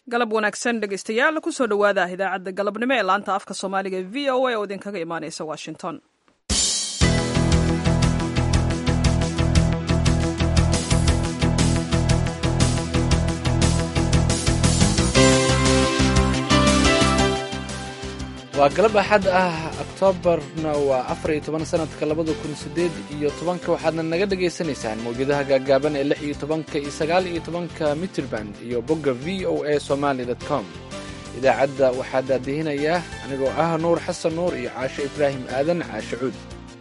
galab wanaagsan dhegeystayaal kusoo dhowaada idaacadda galabnimo ee laanta afka soomaaliga e v o a oo idinkaga imaaneysa washington waa galab axad ah oktoobarna waa afar iyo toban sanadka labada kun sideed iyo tobanka waxaadna naga dhagaysanaysaan mawjadaha gaagaaban ee lix iyo tobanka iyo sagaal iyo tobanka mitrband iyo bogga v o a somaly com idaacadda waxaa daadihinayaa anigoo ah nuur xasan nuur iyo caasho ibraahim aadan caashe cuud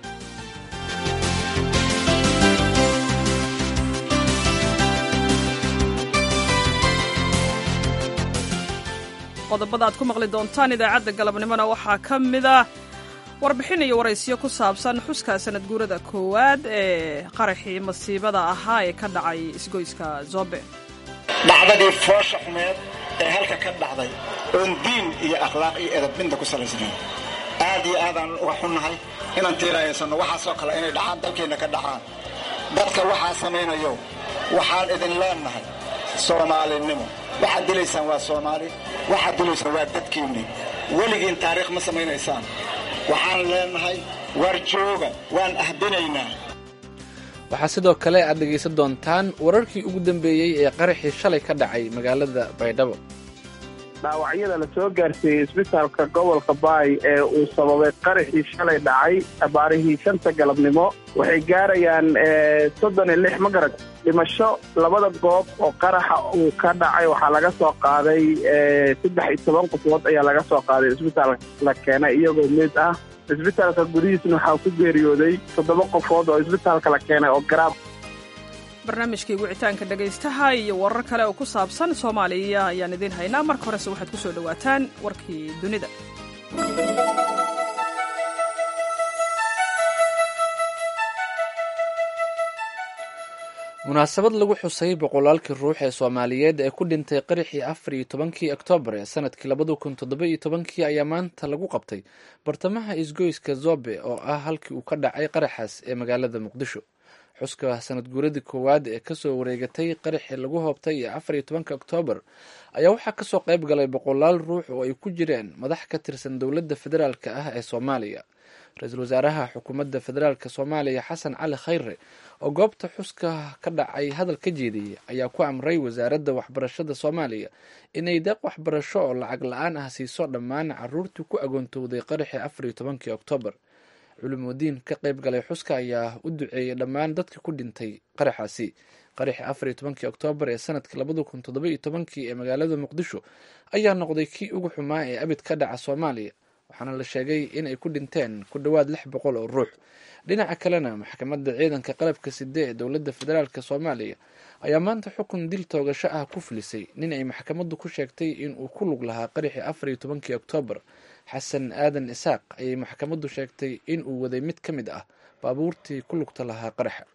qodobada aad ku maqli doontaan idaacadda galabnimona waxaa ka mid ah warbixin iyo waraysiyo ku saabsan xuska sanad guurada koowaad ee qaraxii masiibada ahaa ee ka dhacay isgoyska zobe dhacdadii foosha xumeed ee halka ka dhacday oon diin iyo akhlaaq iyo edabinta ku salaysnayn aad iyo aadaan uga xunnahay inaan tiiraayaysanno waxaasoo kale inay dhacaan dalkeenna ka dhacaan dadka waxaa samaynayo waxaan idin leennahay soomaalinimo waxaad dilaysaan waa soomaali waxaad dilaysaan waa dadkiinni weligiin taariikh ma samaynaysaan waxaan leennahay waar jooga waan ahbinaynaa waxaa sidoo kale aad dhegaysan doontaan wararkii ugu dambeeyey ee qaraxii shalay ka dhacay magaalada baydhabo dhaawacyada la soo gaarsiiyey isbitaalka gobolka baay ee uu sababay qaraxii shalay dhacay abaarihii shanta galabnimo waxay gaarayaan soddon iyo lix magarad dhimasho labada goob oo qaraxa uu ka dhacay waxaa laga soo qaaday saddex iyo toban qofood ayaa laga soo qaaday isbitaalka la keenay iyagoo mid ah isbitaalka gudihiisna waxaa ku geeriyooday toddoba qofood oo isbitaalka la keenay oo garaab barnaamijkii wicitaanka dhegaystaha iyo warar kale oo ku saabsan soomaaliya ayaan idiin haynaa marka horese waxaad ku soo dhowaataan warkii dunida munaasabad lagu xusay boqolaalkii ruux ee soomaaliyeed ee ku dhintay qaraxii afar iyo tobankii oktoobar ee sanadkii labada kun toddoba iyo tobankii ayaa maanta lagu qabtay bartamaha isgoyska zobe oo ah halkii uu ka dhacay qaraxaas ee magaalada muqdisho xuska sanad guuradii koowaad ee kasoo wareegatay qaraxii lagu hoobtay ee afar iyo tobanka oktoobar ayaa waxaa kasoo qayb galay boqolaal ruux oo ay ku jireen madax ka tirsan dowladda federaalk ah ee soomaaliya ra-iisul wasaaraha xukuumadda federaalk soomaaliya xasan cali khayre oo goobta xuska ka dhacay hadal ka jeediyey ayaa ku amray wasaaradda waxbarashada soomaaliya inay deeq waxbarasho oo lacag la-aan ah siiso dhammaan caruurtii ku agoontowday qaraxii afar iyo tobankii oktoobar culimudiin ka qayb galay xuska ayaa u duceeyey dhammaan dadka ku dhintay qaraxaasi qaraxii afar iyo tobankii oktoobar ee sanadkii labada kun toddoba iyo tobankii ee magaalada muqdisho ayaa noqday kii ugu xumaa ee abid ka dhaca soomaaliya waxaana la sheegay inay ku dhinteen ku dhowaad lix boqol oo ruux dhinaca kalena maxkamadda ciidanka qalabka side ee dowladda federaalk soomaaliya ayaa maanta xukun dil toogasho ah ku filisay nin ay maxkamaddu ku sheegtay inuu ku lug lahaa qaraxii afar iyo tobankii oktoobar xasan aadan isaaq ayay maxkamaddu sheegtay in uu waday mid ka mid ah baabuurtii ku lugta lahaa qaraxa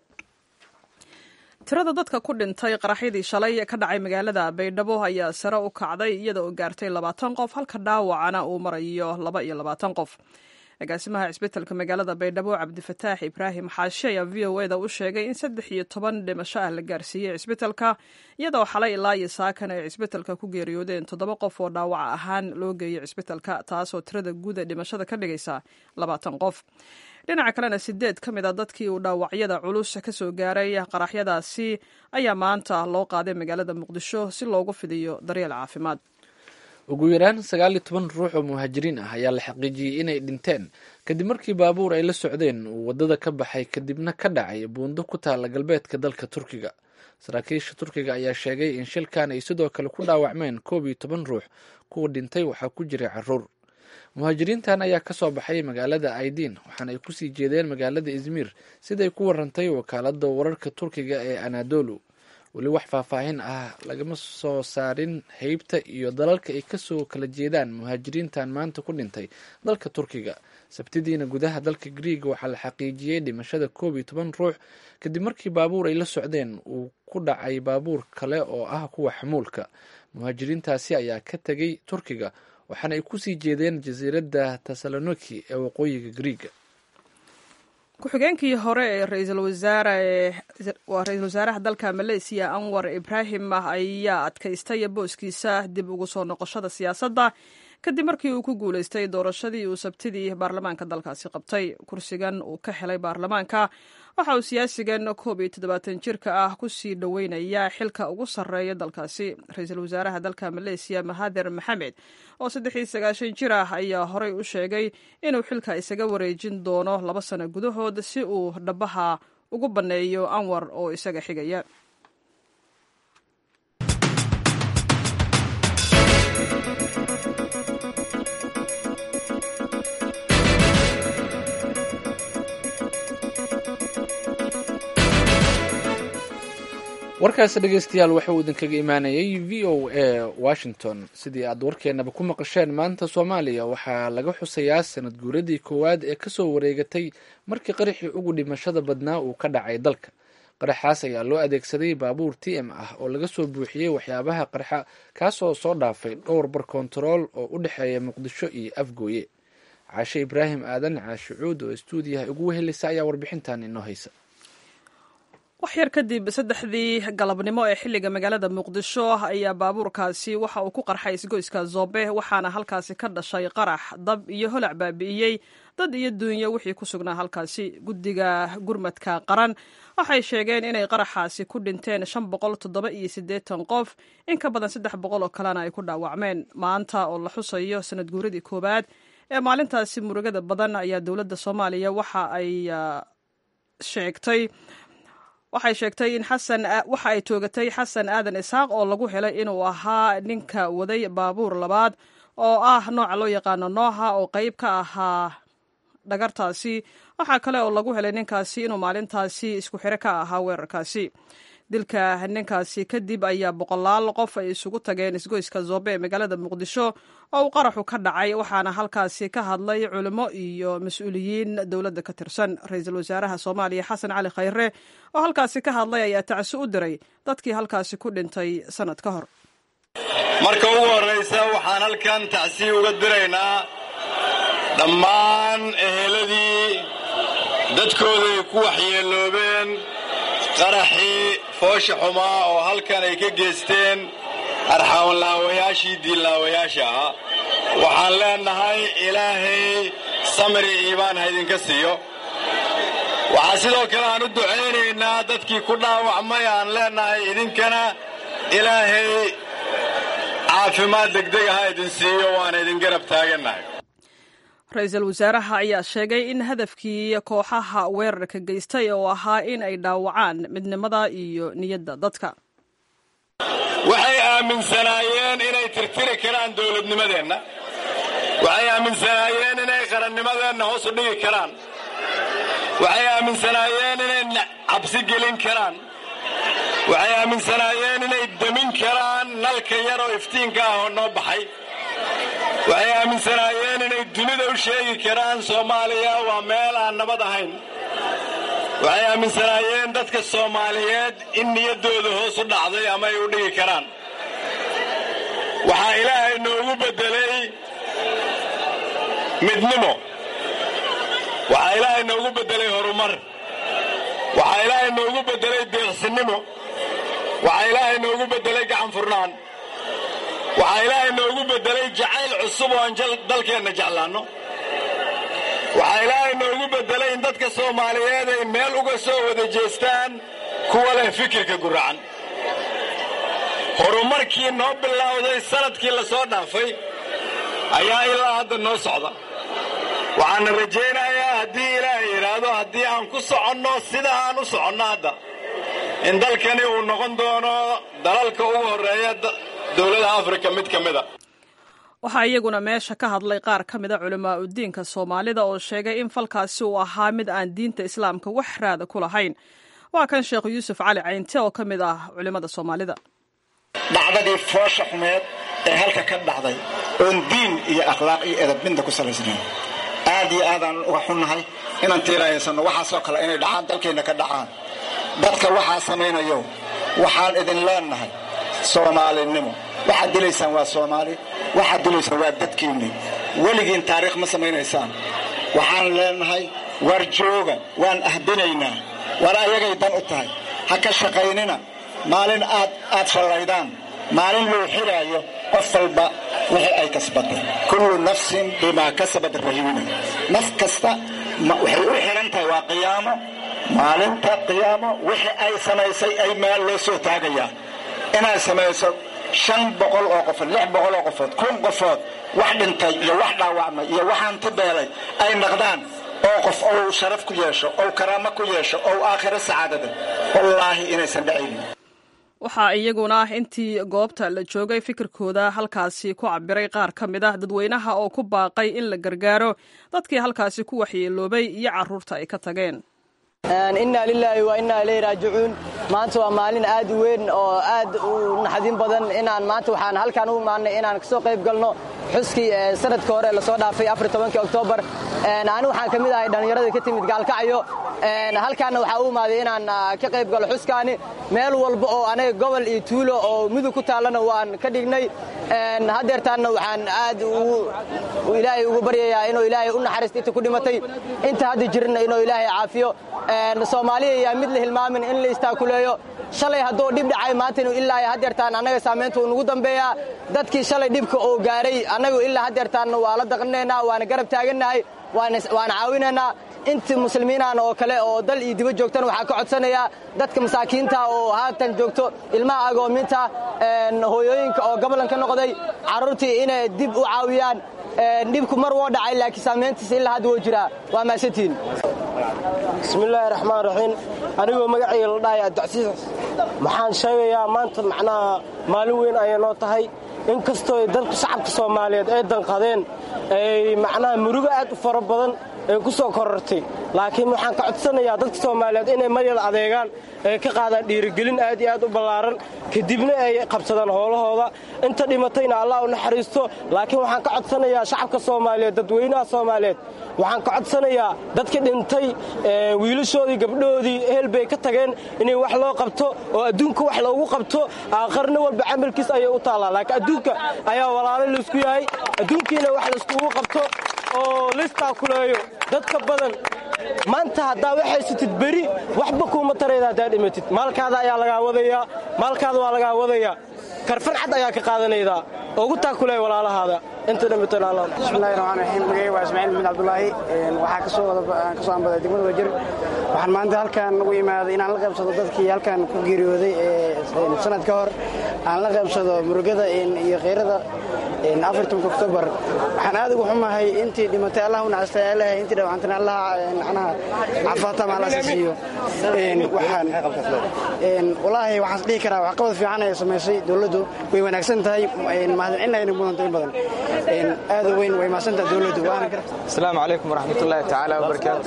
tirada dadka ku dhintay qaraxyadii shalay ka dhacay magaalada baydhabo ayaa sare u kacday iyada oo gaartay labaatan qof halka dhaawacana uu marayo laba iyo labaatan qof agaasimaha cisbitalka magaalada baydhabo cabdifataax ibraahim xaashi ayaa v o eda u sheegay in saddex iyo toban dhimasho ah la gaarsiiyey cisbitalka iyadoo xalay ilaa iyo saakan ay cisbitalka ku geeriyoodeen toddoba qof oo dhaawac ahaan loo geeyey cisbitalka taasoo tirada guud ee dhimashada ka dhigaysa labaatan qof dhinaca kalena sideed ka mid a dadkii uu dhaawacyada culus ka soo gaaray qaraxyadaasi ayaa maanta loo qaaday magaalada muqdisho si loogu fidiyo daryeel caafimaad ugu yaraan sagaal iyo toban ruux oo muhaajiriin ah ayaa la xaqiijiyey inay dhinteen kadib markii baabuur ay la socdeen uu waddada ka baxay kadibna ka dhacay buundo ku taala galbeedka dalka turkiga saraakiisha turkiga ayaa sheegay in shilkan ay sidoo kale ku dhaawacmeen koob iyo toban ruux kuwa dhintay waxaa ku jiray caruur muhaajiriintan ayaa kasoo baxay magaalada aidiin waxaana ay kusii jeedeen magaalada izmir siday ku warantay wakaalada wararka turkiga ee anadolu weli wax faahfaahin ah lagama soo saarin heybta iyo dalalka ay kasoo kala jeedaan muhaajiriintan maanta ku dhintay dalka turkiga sabtidiina gudaha dalka griiga waxaa la xaqiijiyey dhimashada koob iyo toban ruux kadib markii baabuur ay la socdeen uu ku dhacay baabuur kale oo ah kuwa xamuulka muhaajiriintaasi ayaa ka tegay turkiga waxaana ay kusii jeedeen jasiiradda tesaloniki ee waqooyiga griiga ku-xigeenkii hore ee ra-iisul wasaare waa ra-iisul wasaaraha dalka maleysiya anwar ibraahim ayaa adkaystay booskiisa dib ugu soo noqoshada siyaasadda kadib markii uu ku guuleystay doorashadii uu sabtidii baarlamaanka dalkaasi qabtay kursigan uu ka helay baarlamaanka waxa uu siyaasigan koob iyo toddobaatan jirka ah kusii dhoweynaya xilka ugu sarreeya dalkaasi ra-iisul wasaaraha dalka maleysiya mahader maxamed oo saddex iyo sagaashan jir ah ayaa horey u sheegay inuu xilka isaga wareejin doono laba sano gudahood si uu dhabaha ugu banneeyo anwar oo isaga xigaya warkaasi dhegeystayaal waxa uu idinkaga imaanayay v o a washington sidii aad warkeenaba ku maqasheen maanta soomaaliya waxaa laga xusayaa sanad guuradii koowaad ee kasoo wareegatay markii qaraxii ugu dhimashada badnaa uu ka dhacay dalka qaraxaas ayaa loo adeegsaday baabuur t m ah oo laga soo buuxiyey waxyaabaha qarxa kaasoo soo dhaafay dhowr bar kontarool oo u dhexeeya muqdisho iyo afgooye caashe ibraahim aadan caashe cuud oo istuudiyaha ugu wehelisa ayaa warbixintan inoo haysa wax yar kadib saddexdii galabnimo ee xilliga magaalada muqdisho ayaa baabuurkaasi waxa uu ku qarxay isgoyska zoobe waxaana halkaasi ka dhashay qarax dab iyo holac baabi'iyey dad iyo duunyo wixii ku sugnaa halkaasi guddiga gurmadka qaran waxay sheegeen inay qaraxaasi ku dhinteen shan boqol toddoba iyo siddeetan qof in ka badan saddex boqol oo kalena ay ku dhaawacmeen maanta oo la xusayo sanad guuradii koowaad ee maalintaasi murugada badan ayaa dowladda soomaaliya waxa ay sheegtay waxay sheegtay in xasan waxa ay toogatay xasan aadan isaaq oo lagu helay inuu ahaa ninka waday baabuur labaad oo ah nooca loo yaqaano nooha oo qeyb ka ahaa dhagartaasi waxaa kale oo lagu helay ninkaasi inuu maalintaasi isku xiro ka ahaa weerarkaasi dilka ninkaasi kadib ayaa boqolaal qof ay isugu tageen isgoyska zoobe ee magaalada muqdisho oo uu qaraxu ka dhacay waxaana halkaasi ka hadlay culimo iyo mas-uuliyiin dowladda ka tirsan ra-iisul wasaaraha soomaaliya xasan cali khayre oo halkaasi ka hadlay ayaa tacsi u diray dadkii halkaasi ku dhintay sanad ka hor marka ugu horraysa waxaan halkan tacsi uga diraynaa dhammaan eheladii dadkooday ku waxyeeloobeen qaraxii foosha xumaa oo halkan ay ka geysteen arxaanlaawayaashii diillaawayaasha ahaa waxaan leennahay ilaahay samri iimaan ha idinka siiyo waxaa sidoo kale aan u ducaynaynaa dadkii ku dhaawacmay aan leennahay idinkana ilaahay caafimaad degdeg ha idin siiyo waana idin garab taagannahay ra-iisul wasaaraha ayaa sheegay in hadafkii kooxaha weerarka geystay oo ahaa in ay dhaawacaan midnimada iyo niyadda dadka waxay aaminsanaayeen inay tirtiri karaan dowladnimadeenna waxay aaminsanaayeen inay qarannimadeenna hoos u dhigi karaan waxay aaminsanaayeen inay cabsi gelin karaan waxay aaminsanaayeen inay demin karaan nalka yar oo iftiinka ah oo noo baxay waxay aaminsanaayeen inay dunida u sheegi karaan soomaaliya waa meel aan nabad ahayn waxay aaminsanaayeen dadka soomaaliyeed in niyaddooda hoos u dhacday ama ay u dhigi karaan waxaa ilaahay noogu beddelay midnimo waxaa ilaahay noogu beddelay horumar waxaa ilaahay noogu beddelay deeqsinimo waxaa ilaahay noogu beddelay gacan furnaan waxaa ilaahay noogu beddelay jacayl cusub oo aan dalkeenna jeclaanno waxaa ilaahay noogu beddelay in dadka soomaaliyeed ay meel uga soo wada jeestaan kuwa leh fikirka guracan horumarkii noo bilowday sanadkii la soo dhaafay ayaa ilaa hadda noo socda waxaana rajaynayaa haddii ilaahay yidhaahdo haddii aan ku soconno sida aan u soconno hadda in dalkani uu noqon doono dalalka ugu horreeya dowladaha afrika mid ka mid a waxaa iyaguna meesha ka hadlay qaar ka mida culamaa udiinka soomaalida oo sheegay in falkaasi uu ahaa mid aan diinta islaamka wax raada ku lahayn waa kan sheekh yuusuf cali caynte oo ka mid ah culimmada soomaalida dhacdadii foosha xumeed ee halka ka dhacday oon diin iyo akhlaaq iyo edab midna ku salaysnayn aad iyo aadaan uga xunnahay inaan tiiraaysanno waxaasoo kale inay dhacaan dalkeenna ka dhacaan dadka waxaa samaynayo waxaan idin leennahay soomaalinimo waxaad dilaysaan waa soomaali waxaad dilaysaan waa dadkiinni weligiin taariikh ma samaynaysaan waxaan leennahay waar jooga waan ahbinaynaa war ayagay dan u tahay ha ka shaqaynina maalin aad aad shallaydaan maalin loo xiraayo qof walba wixii ay kasbatay kullu nafsin bimaa kasabat rahiina naf kasta waxay u xihan tahay waa qiyaamo maalinta qiyaamo wixii ay samaysay ay meel loo soo taagayaa inaad samayso shan boqol oo qofood lix boqol oo qofood kun qofood wax dhintay iyo wax dhaawacmay iyo waxaan ti beelay ay naqdaan oo qof ou sharaf ku yeesho ou karaamo ku yeesho ou aakhiro sacaadada wallaahi inaysan dhacaynin waxaa iyaguna intii goobta la joogay fikirkooda halkaasi ku cabiray qaar ka mid ah dadweynaha oo ku baaqay in la gargaaro dadkii halkaasi ku waxyeeloobay iyo carruurta ay ka tageen inna lilaahi wa innaa ilayhi raajicuun maanta waa maalin aad u weyn oo aad u naxdin badan inaan maanta waxaan halkaan u imaanay inaan kasoo qayb galno xuskii sanadka hore lasoo dhaafay oktoobar ani waxaan ka mid ahay dhallinyarada ka timid gaalkacyo halkaanna waxaa u imaaday inaan ka qayb galo xuskaani meel walba oo anaga gobol iyo tuulo oo mudug ku taallana waan ka dhignay haddeertaanna waxaan aad ilaahay ugu baryayaa inuu ilaahay u naxariisto inta ku dhimatay inta hadda jirana inuu ilaahay caafiyo soomaaliya yaa mid la hilmaamin in la istaakuleeyo shalay hadduu dhib dhacay maanta inuu ilaa haddeertaan annaga saamaynta uu nagu dambeeyaa dadkii shalay dhibka uu gaaray annagu ilaa haddeertaanna waa la daqnaynaa waana garab taagannahay waana caawinaynaa inta muslimiinaan oo kale oo dal iyo diba joogtana waxaa ka codsanayaa dadka masaakiinta oo haatan joogto ilmaha agoominta hooyooyinka oo gobolan ka noqday carruurtii inay dib u caawiyaan dhibku mar woo dhacay laakiin saamayntiisa ilaa hadda woo jiraa waa maasantiin bismillaahi raxmaan raxiim anigoo magacayga la dhahay adocsiis waxaan sheegayaa maanta macnaha maalin weyn ayay noo tahay in kastoo dadka shacabka soomaaliyeed ay danqadeen ay macnaha murugo aad u fara badan ay ku soo korortay laakiin waxaan ka codsanayaa dadka soomaaliyeed inay maryal adeegaan ay ka qaadaan dhiirigelin aad iyo aad u ballaaran kadibna ay qabsadaan howlahooda inta dhimatayna allah u naxariisto laakiin waxaan ka codsanayaa shacabka soomaaliyeed dadweynaha soomaaliyeed waxaan ka codsanayaa dadka dhintay wiilashoodii gabdhahoodii ehel bay ka tageen inay wax loo qabto oo adduunka wax loogu qabto aakharna walba camalkiis ayay u taallaa laakiin adduunka ayaa walaalo laysku yahay adduunkiina wax layskugu qabto oo laystaakuleeyo dadka badan maanta haddaa waxaysatid beri waxba kuuma tarayda haddaa dhimatid maalkaada ayaa lagaa wadayaa maalkaada waa lagaa wadayaa karfan cad ayaa ka qaadanaydaa ugu taakuleeya walaalahaada inta bismillahi raxmaan raxiim magacay waa ismaaciil maxmed cabdulaahi waxaa kasoo kasoo ambaday degmada wajir waxaan maanta halkaan ugu imaaday inaan la qaybsado dadkii halkaan ku geeriyooday sanad ka hor aan la qaybsado murugada iyo khayrada afartanka oktoobar waxaan aad ugu xumahay intii dhimatay allah u nacastay allahay intii dhawacantana allah macnaha cafaatama allah siiyo waxaan walaahi waxaan dhihi karaa waxqabad fiican ay samaysay dowladdu way wanaagsan tahay mahadcinayna mudanta in badan aad u weyn way mahadsantahay dowladdu asalaamu calaykum waraxmatullaahi tacaala wabarakaatu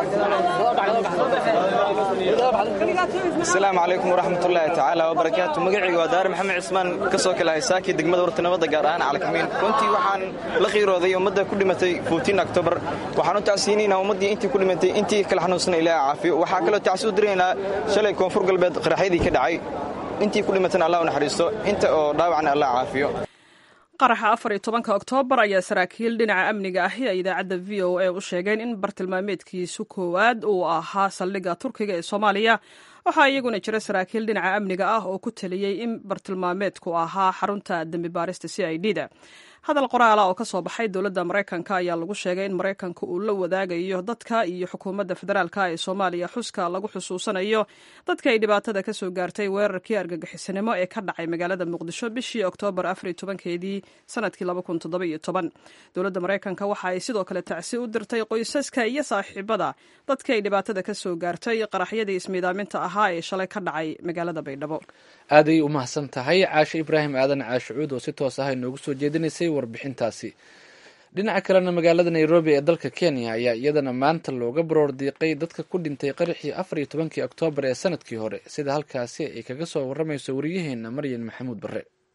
asalaamu calaykum waraxmatullaahi tacaala wabarakaatu magacayga waa daare maxamed cismaan ka soo kala haysaaki degmada wartanimada gaar ahaan calakamiin runtii waxaan la qiirooday ummadda ku dhimatay octobar waxaan u tacsiinaynaa ummaddii intii ku dhimatay intii kala xanuunsana ilaaha caafiyo waxaa kaloo tacsi u diraynaa shalay koonfur galbeed qaraxyadii ka dhacay intii ku dhimatana allah u naxariisto inta oo dhaawacna allah caafiyo qaraxa afar iyo tobanka oktoobar ayaa saraakiil dhinaca amniga ahi ay idaacadda v o a u sheegeen in bartilmaameedkiisu koowaad uu ahaa saldhigga turkiga ee soomaaliya waxaa iyaguna jira saraakiil dhinaca amniga ah oo ku taliyey in bartilmaameedku ahaa xarunta dembi baarista c i d da hadal qoraala oo ka soo baxay dowladda maraykanka ayaa lagu sheegay in maraykanka uu la wadaagayo dadka iyo xukuumadda federaalka ee soomaaliya xuska lagu xusuusanayo dadka ay dhibaatada ka soo gaartay weerarkii argagixisanimo ee ka dhacay magaalada muqdisho bishii oktoobar afariyo tobankeedii sanadkii laba kun toddobiyo toban dowladda maraykanka waxa ay sidoo kale tacsi u dirtay qoysaska iyo saaxiibada dadka ay dhibaatada ka soo gaartay qaraxyadii ismiidaaminta ahaa ee shalay ka dhacay magaalada baydhabo aaday u mahadsan tahay caashe ibraahim aadan caashicuud oo si toos ah inoogu soo jeedinaysay warbixintaasi dhinaca kalena magaalada nairobi ee dalka kenya ayaa iyadana maanta looga baroor diiqay dadka ku dhintay qaraxii afar iyo tobankii oktoobar ee sanadkii hore sida halkaasi ay kaga soo waramayso wariyaheena maryan maxamuud bare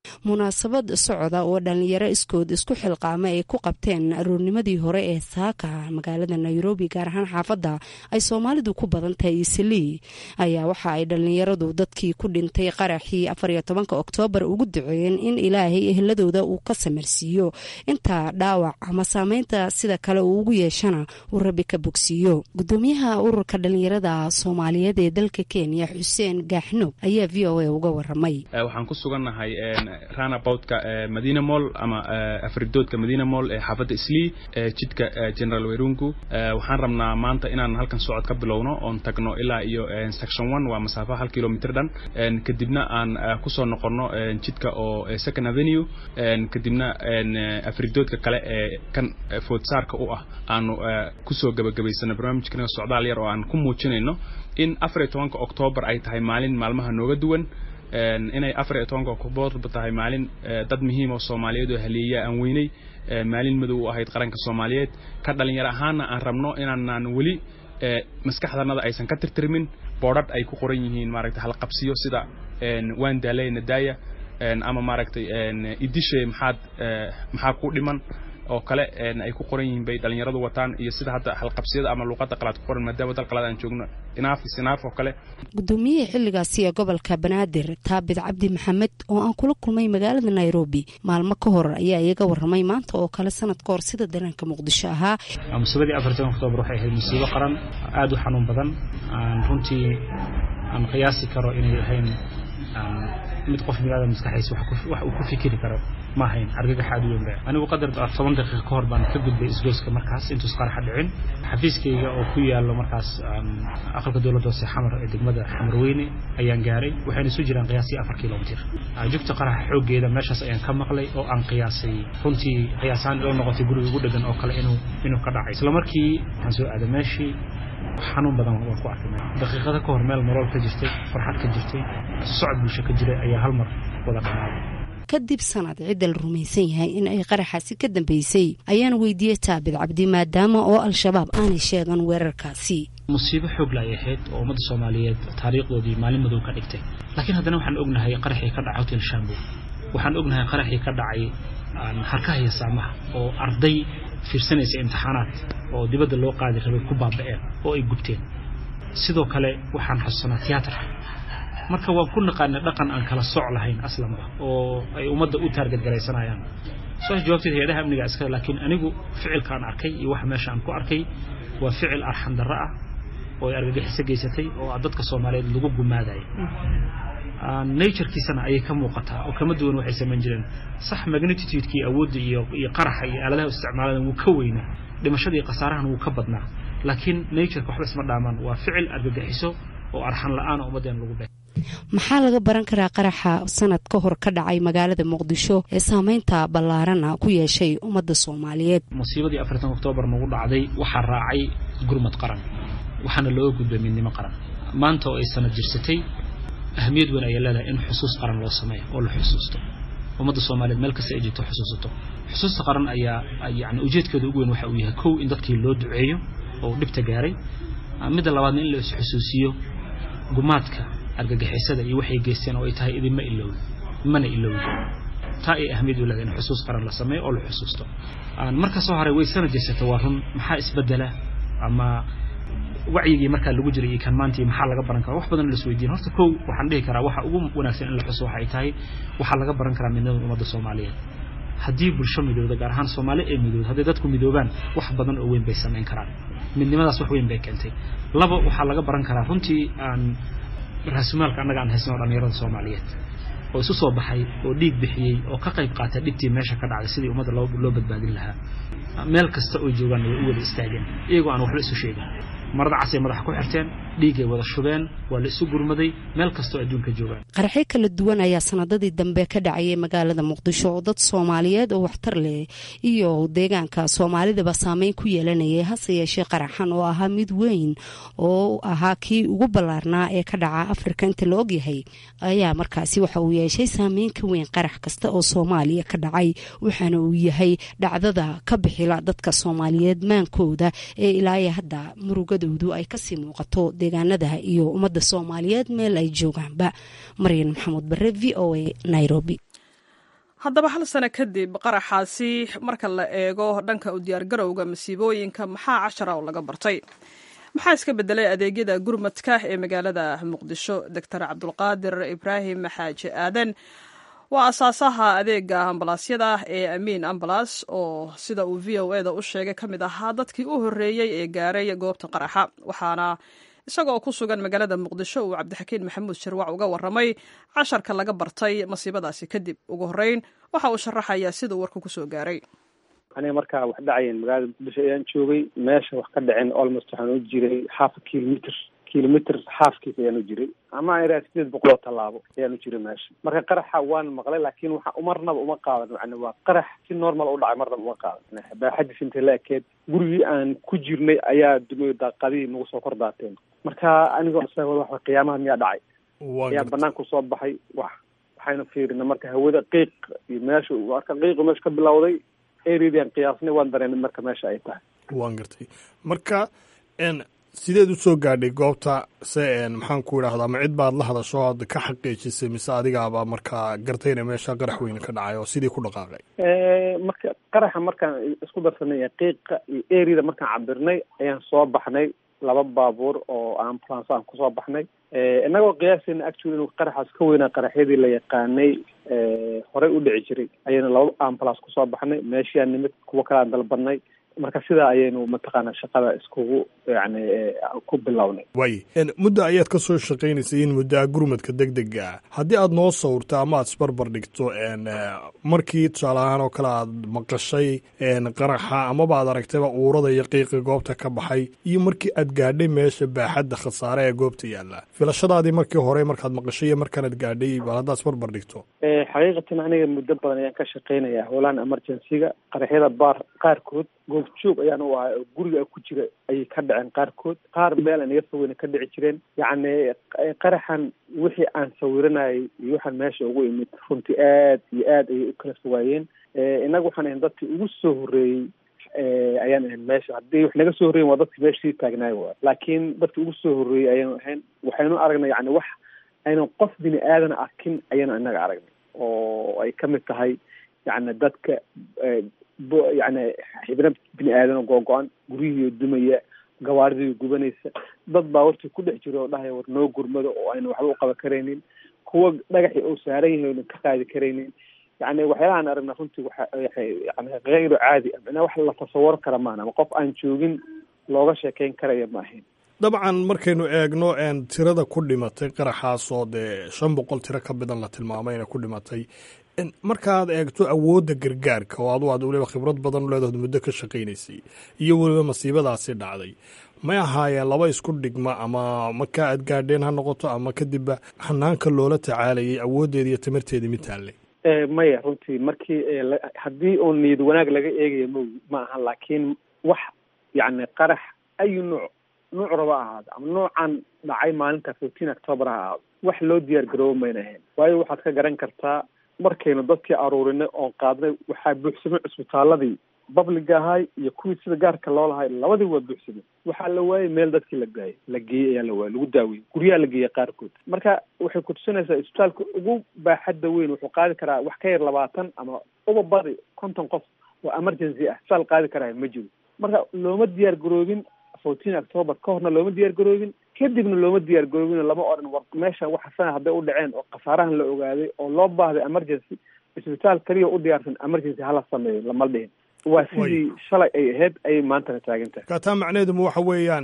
munaasabad socda oo dhallinyaro iskood isku xilqaama ay ku qabteen aroornimadii hore ee saaka magaalada nairobi gaar ahaan xaafadda ay soomaalidu ku badan tahay islii ayaa waxa ay dhallinyaradu dadkii ku dhintay qaraxii afariyo tobanka oktoobar ugu duceeyeen in ilaahay ehladooda uu ka samarsiiyo inta dhaawac ama saameynta sida kale uu ugu yeeshana uu rabbi ka bogsiiyo gudoomiyaha ururka dhallinyarada soomaaliyeed ee dalka kenya xuseen gaaxnoog ayaa v o a uga waramay waxaan ku sugannahay ranaboutka madina moll ama afridoodka madina moll ee xaafadda islii ee jidka general werungu waxaan rabnaa maanta inaan halkan socod ka bilowno oon tagno ilaa iyo section one waa masaafo hal kilomitr dhan kadibna aan kusoo noqonno jidka oo second avenue kadibna afridoodka kale ee kan foodsaarka u ah aanu kusoo gebagabaysano barnaamijkana socdaal yar oo aan ku muujinayno in afar iyo tobanka oktoobar ay tahay maalin maalmaha nooga duwan inay afar iyo tobanka oktoobar tahay maalin dad muhiim oo soomaaliyeed oo haleeya aan weynay maalin madow u ahayd qaranka soomaaliyeed ka dhalinyaro ahaana aan rabno inaanaan weli maskaxdanada aysan ka tirtirmin boodhadh ay ku qoran yihiin maaragtay halqabsiyo sida waan daalay nadaaya ama maaragtay idishe maxaad maxaa ku dhiman oo kale ay ku qoran yihiin bay dhalinyaradu wataan iyo sida hadda halqabsiyada ama luuqadda qalaad ku qoran maadaama dal qalaad aan joogno inaaf isinaaf oo kale gudoomiyihii xilligaasi ee gobolka banaadir taabid cabdi maxamed oo aan kula kulmay magaalada nairobi maalmo ka hor ayaa iyaga waramay maanta oo kale sanad ka hor sida dareenka muqdisho ahaa musiibadii afartan oktoobar waxay ahayd musiibo qaran aada u xanuun badan aan runtii aan qiyaasi karo inay ahayn mid qof biniaadam maskaxdiisa wax uu ku fikiri karo ma ahayn argagax aad u weyn ba anigu qadar toban daqiiqa ka hor baan ka gudbay isgoyska markaas intuus qaraxa dhicin xafiiskayga oo ku yaalo markaas aqalka dowladda hoose xamar ee degmada xamarweyne ayaan gaaray waxayna isu jiraan qiyaasii afar kilomitir jugta qaraxa xooggeeda meeshaas ayaan ka maqlay oo aan qiyaasay runtii qiyaasaan ilo noqotay guriga ugu dhegan oo kale inuu inuu ka dhacay isla markii waxaan soo aaday meeshii xanuun badan waan ku arkay daqiiqada ka hor meel nolol ka jirtay farxad ka jirtay socod bulsho ka jiray ayaa hal mar wada dhamaaday kadib sanad cidda la rumaysan yahay in ay qaraxaasi ka dambeysay ayaan weydiiyey taabid cabdi maadaama oo al-shabaab aanay sheegan weerarkaasi musiibo xoog la ay ahayd oo ummadda soomaaliyeed taariikhdoodii maalin madow ka dhigtay laakiin haddana waxaan ognahay qaraxii ka dhacay hotel shambo waxaan ognahay qaraxii ka dhacay harkaha iyo saamaha oo arday fiirsanaysa imtixaanaad oo dibadda loo qaadi rabay ku baaba'een oo ay gubteen sidoo kale waxaan xasuusanaa tiyaatar marka waan ku naqaanay dhaqan aan kala soc lahayn aslanba oo ay ummadda u taargadgaraysanayaan su-aasha jawaabteed hay-adaha amniga iskale laakiin anigu ficilkaan arkay iyo waxa meesha aan ku arkay waa ficil arxan darro ah oo ay argagixiso geysatay oo dadka soomaaliyeed lagu gumaadayo naturekiisana ayay ka muuqataa oo kama duwan waxay samayn jireen sax magnititudekii awoodda iyo iyo qaraxa iyo aaladaha isticmaaladan wuu ka weynaa dhimashada iyo khasaarahan wuu ka badnaa laakiin natureka waxba isma dhaamaan waa ficil argagixiso oo arxan la-aan oo ummaddeena lagu be maxaa laga baran karaa qaraxa sanad ka hor ka dhacay magaalada muqdisho ee saameynta ballaarana ku yeeshay ummadda soomaaliyeed musiibadii afartan oktoobar nagu dhacday waxaa raacay gurmad qaran waxaana looga gudbay midnimo qaran maanta oo ay sanad jirsatay ahamiyad weyn ayay leedahay in xusuus qaran loo sameeyo oo la xusuusto ummadda soomaaliyeed meel kasta ay jirto xusuusato xusuusta qaran ayaa yani ujeedkeeda ugu weyn waxa uu yahay kow in dadkii loo duceeyo oo dhibta gaaray midda labaadna in la isxusuusiyo gumaadka argagixisada iyo waxay geysteen oo ay tahay idinma ilowd mana ilowd taa ay ahamiyad u leedahay in xusuus qaran la sameeyo oo la xusuusto marka soo haray way sana jeysata waa run maxaa isbedela ama wacyigii markaa lagu jiray iyo kan maantii maxaa laga baran karaa wax badan la isweydiin horta kow waxaan dhihi karaa waxa ugu wanaagsan in la xuso waxay tahay waxaa laga baran karaa midnimada ummadda soomaaliyeed haddii bulsho midooda gaar ahaan soomaali ee midooda hadday dadku midoobaan wax badan oo weyn bay samayn karaan midnimadaas wax weyn bay keentay laba waxaa laga baran karaa runtii aan raasumaalka annaga aan haysno dhalinyarada soomaaliyeed oo isu soo baxay oo dhiig bixiyey oo ka qayb qaatay dhibtii meesha ka dhacday sidii ummadda loo badbaadin lahaa meel kasta oo joogaan way u wada istaageen iyagoo aan waxba isu sheegin marada casay madaxa ku xirteen dhiigay wada shubeen waa la isu gurmaday meel kastoo adduunka joogaan qaraxyo kala duwan ayaa sanadadii dambe ka dhacayay magaalada muqdisho oo dad soomaaliyeed oo waxtar leh iyo deegaanka soomaalidaba saameyn ku yeelanayay hase yeeshee qaraxan oo ahaa mid weyn oo ahaa kii ugu ballaarnaa ee ka dhaca afrika inta la ogyahay ayaa markaasi waxa uu yeeshay saameyn ka weyn qarax kasta oo soomaaliya ka dhacay waxaana uu yahay dhacdada ka bixila dadka soomaaliyeed maankooda ee ilaayo hadda murugadoodu ay kasii muuqato deegaanada iyo ummadda soomaaliyeed meel ay joogaanba maryan maxamuud bare v o a nairobi haddaba hal sano kadib qaraxaasi marka la eego dhanka u diyaargarowga masiibooyinka maxaa cashara oo laga bartay maxaa iska bedelay adeegyada gurmadka ee magaalada muqdisho doctor cabdulqaadir ibraahim xaaji aadan waa asaasaha adeega ambalaasyada ee amiin ambalas oo sida uu v o eda u sheegay ka mid ahaa dadkii u horreeyey ee gaaray goobta qaraxa waxaana isagoo ku sugan magaalada muqdisho uu cabdixakiin maxamuud sharwac uga warramay casharka laga bartay masiibadaasi kadib ugu horreyn waxa uu sharaxayaa siduu warku kusoo gaaray aniga markaa wax dhacayeen magaalada muqdisho ayaan joogay meesha wax ka dhaceen almost waxaan u jiray half kilometer kilometer halfkiis ayaan u jiray ama iraa sideed boqol oo tallaabo ayaan u jiray meesha marka qaraxa waan maqlay laakiin waxa marnaba uma qaadan macna waa qarax si normal u dhacay marnaba uma qaadan baaxadiis intay la ekeed gurigii aan ku jirnay ayaa dumayo daaqadihii nagu soo kor daateen marka anigoo wa qiyaamaha miyaa dhacay ayaa banaanku soo baxay wax waxaynu fiirina marka hawada qiiq iyo meesha marka qiiqu meesha ka bilowday ereadian qiyaasnay waan dareenay marka meesha ay tahay waan gartay marka n sideed usoo gaadhay goobta se maxaan ku idhaahdaa ma cid baad la hadasho oad ka xaqiijisay mise adigaaba markaa gartayna meesha qarax weyne ka dhacay oo sidii ku dhaqaaqay marka qaraxa markaan isku darsanay qiiqa iyo ereada markaan cabirnay ayaan soo baxnay laba baabuur oo ambulance aan kusoo baxnay inagoo qiyaasayna actually inuu qaraxaas ka weynaa qaraxyadii la yaqaanay horey u dhici jiray ayaynu laba ambulance kusoo baxnay meeshiaan nimid kuwo kale aan dalbanay marka sidaa ayaynu mataqaana shaqada iskugu yani ku bilownay waay muddo ayaad ka soo shaqaynaysay in muddaa gurmadka deg dega ah haddii aad noo sawirto ama aad isbarbar dhigto markii tusaale ahaan oo kale aad maqashay qaraxa amaba aad aragtayba uurada iyo qiiqi goobta ka baxay iyo markii aad gaadhay meesha baaxadda khasaare ee goobta yaalla filashadaadii markii hore markaad maqashay iyo markaanaad gaadhay bal haddaad isbarbar dhigto xaqiiqatan aniga muddo badan ayaan ka shaqaynaya howlahan emergencyga qaraxyada baar qaarkood goobjoog ayaan u ahay oo guriga ku jira ayay ka dhaceen qaarkood qaar meel aan iga fogeyna ka dhici jireen yacni qaraxan wixii aan sawiranayay iyo waxaan meesha ugu imid runtii aad iyo aad ayay u kala fogaayeen innaga waxaan ahayn dadkii ugu soo horreeyey ayaan ahayn meesha haddii wax naga soo horreyen waa dadkii meesha sii taagnaay waay laakiin dadkii ugu soo horreeyey ayaynu ahayn waxaynu aragnay yani wax aynan qof bini aadan arkin ayaynu inaga aragnay oo ay ka mid tahay yani dadka yani xibno bini aadan googo-an guryihiio dumaya gawaaridiio gubanaysa dad baa wartii ku dhex jiro oo dhahaya war noo gurmado oo ayna waxba u qaban karaynin kuwa dhagaxii oo saaran yahay oynan ka qaadi karaynin yani waxyaalahaan aragna runtii waxa yani kayru caadi ah wax la tasawaro kara maahan ama qof aan joogin looga sheekeyn karaya ma ahayn dabcan markaynu eegno tirada ku dhimatay qaraxaasoo dee shan boqol tiro ka badan la tilmaamayna ku dhimatay markaad eegto awoodda gargaarka oo adu aad weliba khibrad badan leedahood muddo ka shaqaynaysay iyo weliba masiibadaasi dhacday may ahaayeen laba isku dhigma ama markaa aad gaadheen ha noqoto ama kadibba hanaanka loola tacaalayay awooddeeda iyo tamarteeda mid taallay maya runtii markii haddii oo niyad wanaag laga eegayo m ma aha laakiin wax yacni qarax ayu nuuc nuuc raba ahaado ama nuucan dhacay maalinta fourteen october ha ahaado wax loo diyaar garoobo mayna ahayn waayo waxaad ka garan kartaa markaynu dadkii aruurinay oon qaadnay waxaa buuxsamay cusbitaaladii babliga ahay iyo kuwii sida gaarka loo lahay labadii waa buuxsamay waxaa la waayey meel dadkii la gaayay la geeyey ayaa la waayey lagu daaweyey guryaha la geeyey qaarkood marka waxay kutusinaysaa isbitaalka ugu baaxadda weyn wuxuu qaadi karaa wax ka yar labaatan ama uba badi konton qof oo emergency ah isbitaal qaadi karaa ma jiro marka looma diyaar garoobin fourteen october ka horna looma diyaar garoobin kadibna looma diyaar garoobin lama odhan war meesha waxa sana hadday u dhaceen oo khasaarahan la ogaaday oo loo baahday emergency isbitaal keliya u diyaarsan emergency hala sameeyo lama dhihin waa sidii shalay ay ahayd ayay maantana taagan tahay kaataa macnaheeduma waxa weeyaan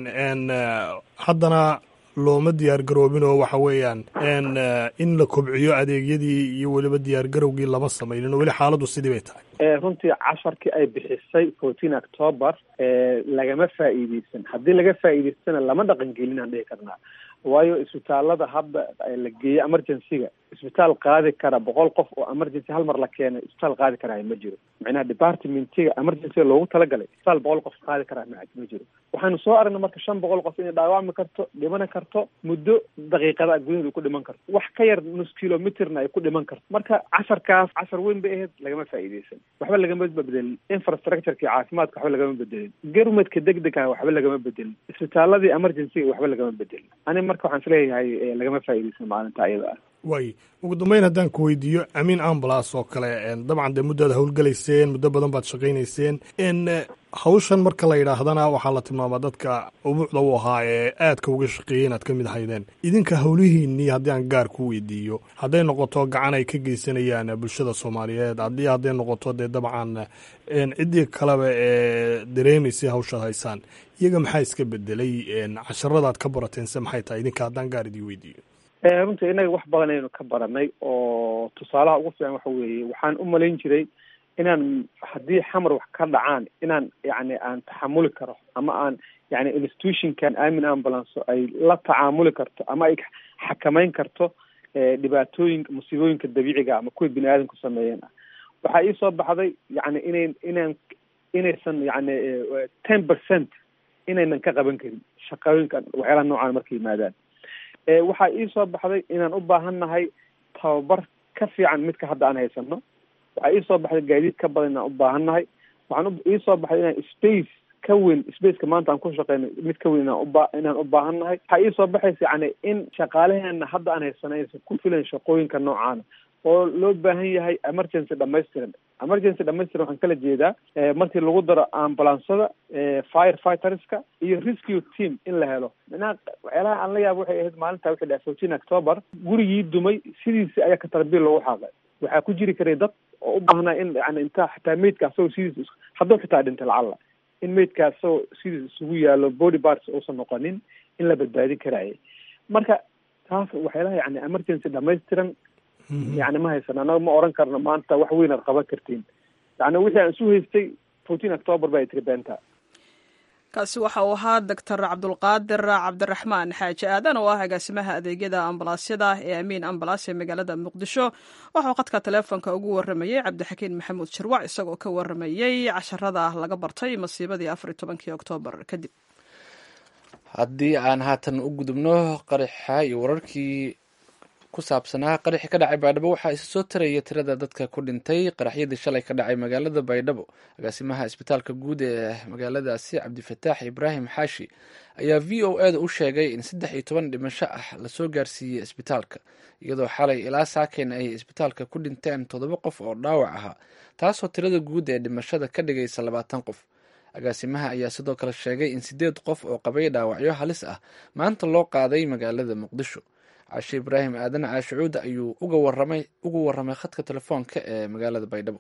haddana looma diyaar garoobin oo waxa weeyaan in la kobciyo adeegyadii iyo weliba diyaar garowgii lama samaynin oo weli xaaladdu sidii bay tahay runtii casharkii ay bixisay fourteen october lagama faa'iideysan haddii laga faa'iideystana lama dhaqan gelin aan dhihi karnaa waayo isbitaalada hadda la geeyey emergencyga isbitaal qaadi kara boqol qof oo emergency hal mar la keenay isbitaal qaadi karaa ma jiro macnaha departmentiga emergencyga loogu talagalay isbitaal boqol qof qaadi karaa ma jiro waxaanu soo aragnay marka shan boqol qof inay dhaawacmi karto dhimani karto muddo daqiiqada gudaheeda ku dhiman karto wax ka yar nus kilometerna ay ku dhiman karto marka casharkaas cashar weyn bay ahayd lagama faa'iideysan waxba lagama bedelin infrastructureki caafimaadka waxba lagama bedelin garmadka deg deg ah waxba lagama bedelin isbitaaladii emergencyga waxba lagama bedelin ani marka marka waxaan isleeyahay lagama faa'iidaysan maalinta ayada ah waay ugu dambeyn haddaan ku weydiiyo amiin ambulance oo kale dabcan dee muddaad howlgelayseen muddo badan baad shaqaynayseen hawshan marka la yidhaahdana waxaa la tilmaamaa dadka ubuucda u ahaa ee aadka uga shaqeeyey inaad ka mid ahaydeen idinka howlihiinnii haddii aan gaar ku weydiiyo hadday noqoto gacan ay ka geysanayaan bulshada soomaaliyeed haddii hadday noqoto dee dabcan ciddii kaleba ee dareemaysay hawshaad haysaan iyaga maxaa iska bedelay casharadaad ka barateense maxay tahay idinka haddaan gaar idii weydiiyo runtii innaga wax badan aynu ka baranay oo tusaalaha ugu fiican waxa weeye waxaan u malayn jiray inaan haddii xamar wax ka dhacaan inaan yacni aan taxamuli karo ama aan yani institutionkan amin ambulance ay la tacaamuli karto ama ay xakameyn karto dhibaatooyinka musiibooyinka dabiiciga ama kuwa bini aadamku sameeyeen ah waxaa ii soo baxday yani inay inaan inaysan yani ten percent inaynan ka qaban karin shaqooyinka waxyaalaha noocaan marka yimaadaan waxaa ii soo baxday inaan u baahan nahay tababar ka fiican midka hadda aan haysano waxaa ii soo baxday gaadiid ka badan inaan u baahan nahay waxaan ii soo baxday inaan space ka weyn spaceka maanta aan ku shaqeyno mid ka weyn inaan uba inaan u baahan nahay waxaa ii soo baxaysa yani in shaqaalaheena hadda aan haysano aysan ku filan shaqooyinka noocaana oo loo baahan yahay emergency dhamaystiran emergency dhamaystiran waxaan kala jeedaa markii lagu daro ambulansada fire fighterska iyo rescue team in la helo minaa waxyaalaha aan la yaabo waxay ahayd maalinta wixii dhaha fourteen october gurigii dumay sidiisi ayaa katarbiil loogu xaaqay waxaa ku jiri karay dad oo u baahnaa in yani intaa xitaa meydka asagoo sidiis hadduu xitaa dhintay lacalla in meydka asagoo sidiis isugu yaalo body parts uusan noqonin in la badbaadin karaaye marka taas waxyaalaha yani emergency dhamaystiran yani ma haysan anaga ma oran karno maanta wax weyn aad qaban kartiin yani wixii aan isu haystay fourteen october ba ay tiri beenta kaasi waxa uu ahaa doctor cabdulqaadir cabdiraxmaan xaaji aadan oo ah agaasimaha adeegyada ambalaasyada ee amiin ambalaas ee magaalada muqdisho waxauu qadka taleefonka ugu waramayey cabdixakiin maxamuud shirwac isagoo ka waramayey casharada laga bartay masiibadii afar iyo tobankii oktoobar kadib haddii aan haatan u gudubno qaraxa iyo wararkii ku saabsanaa qaraxii ka dhacay baydhabo waxaa isa soo taraya tirada dadka ku dhintay qaraxyadii shalay ka dhacay magaalada baydhabo agaasimaha isbitaalka guud ee magaaladaasi cabdifataax ibraahim xaashi ayaa v o e da u sheegay in saddex iyo toban dhimasho ah lasoo gaarsiiyey isbitaalka iyadoo xalay ilaa saakeyn ay isbitaalka ku dhinteen toddoba qof oo dhaawac ahaa taasoo tirada guud ee dhimashada ka dhigaysa labaatan qof agaasimaha ayaa sidoo kale sheegay in sideed qof oo qabay dhaawacyo halis ah maanta loo qaaday magaalada muqdisho cashe ibraahim aadan caashicuuda ayuu uga waramay ugu warramay khadka telefoonka ee magaalada baydhabo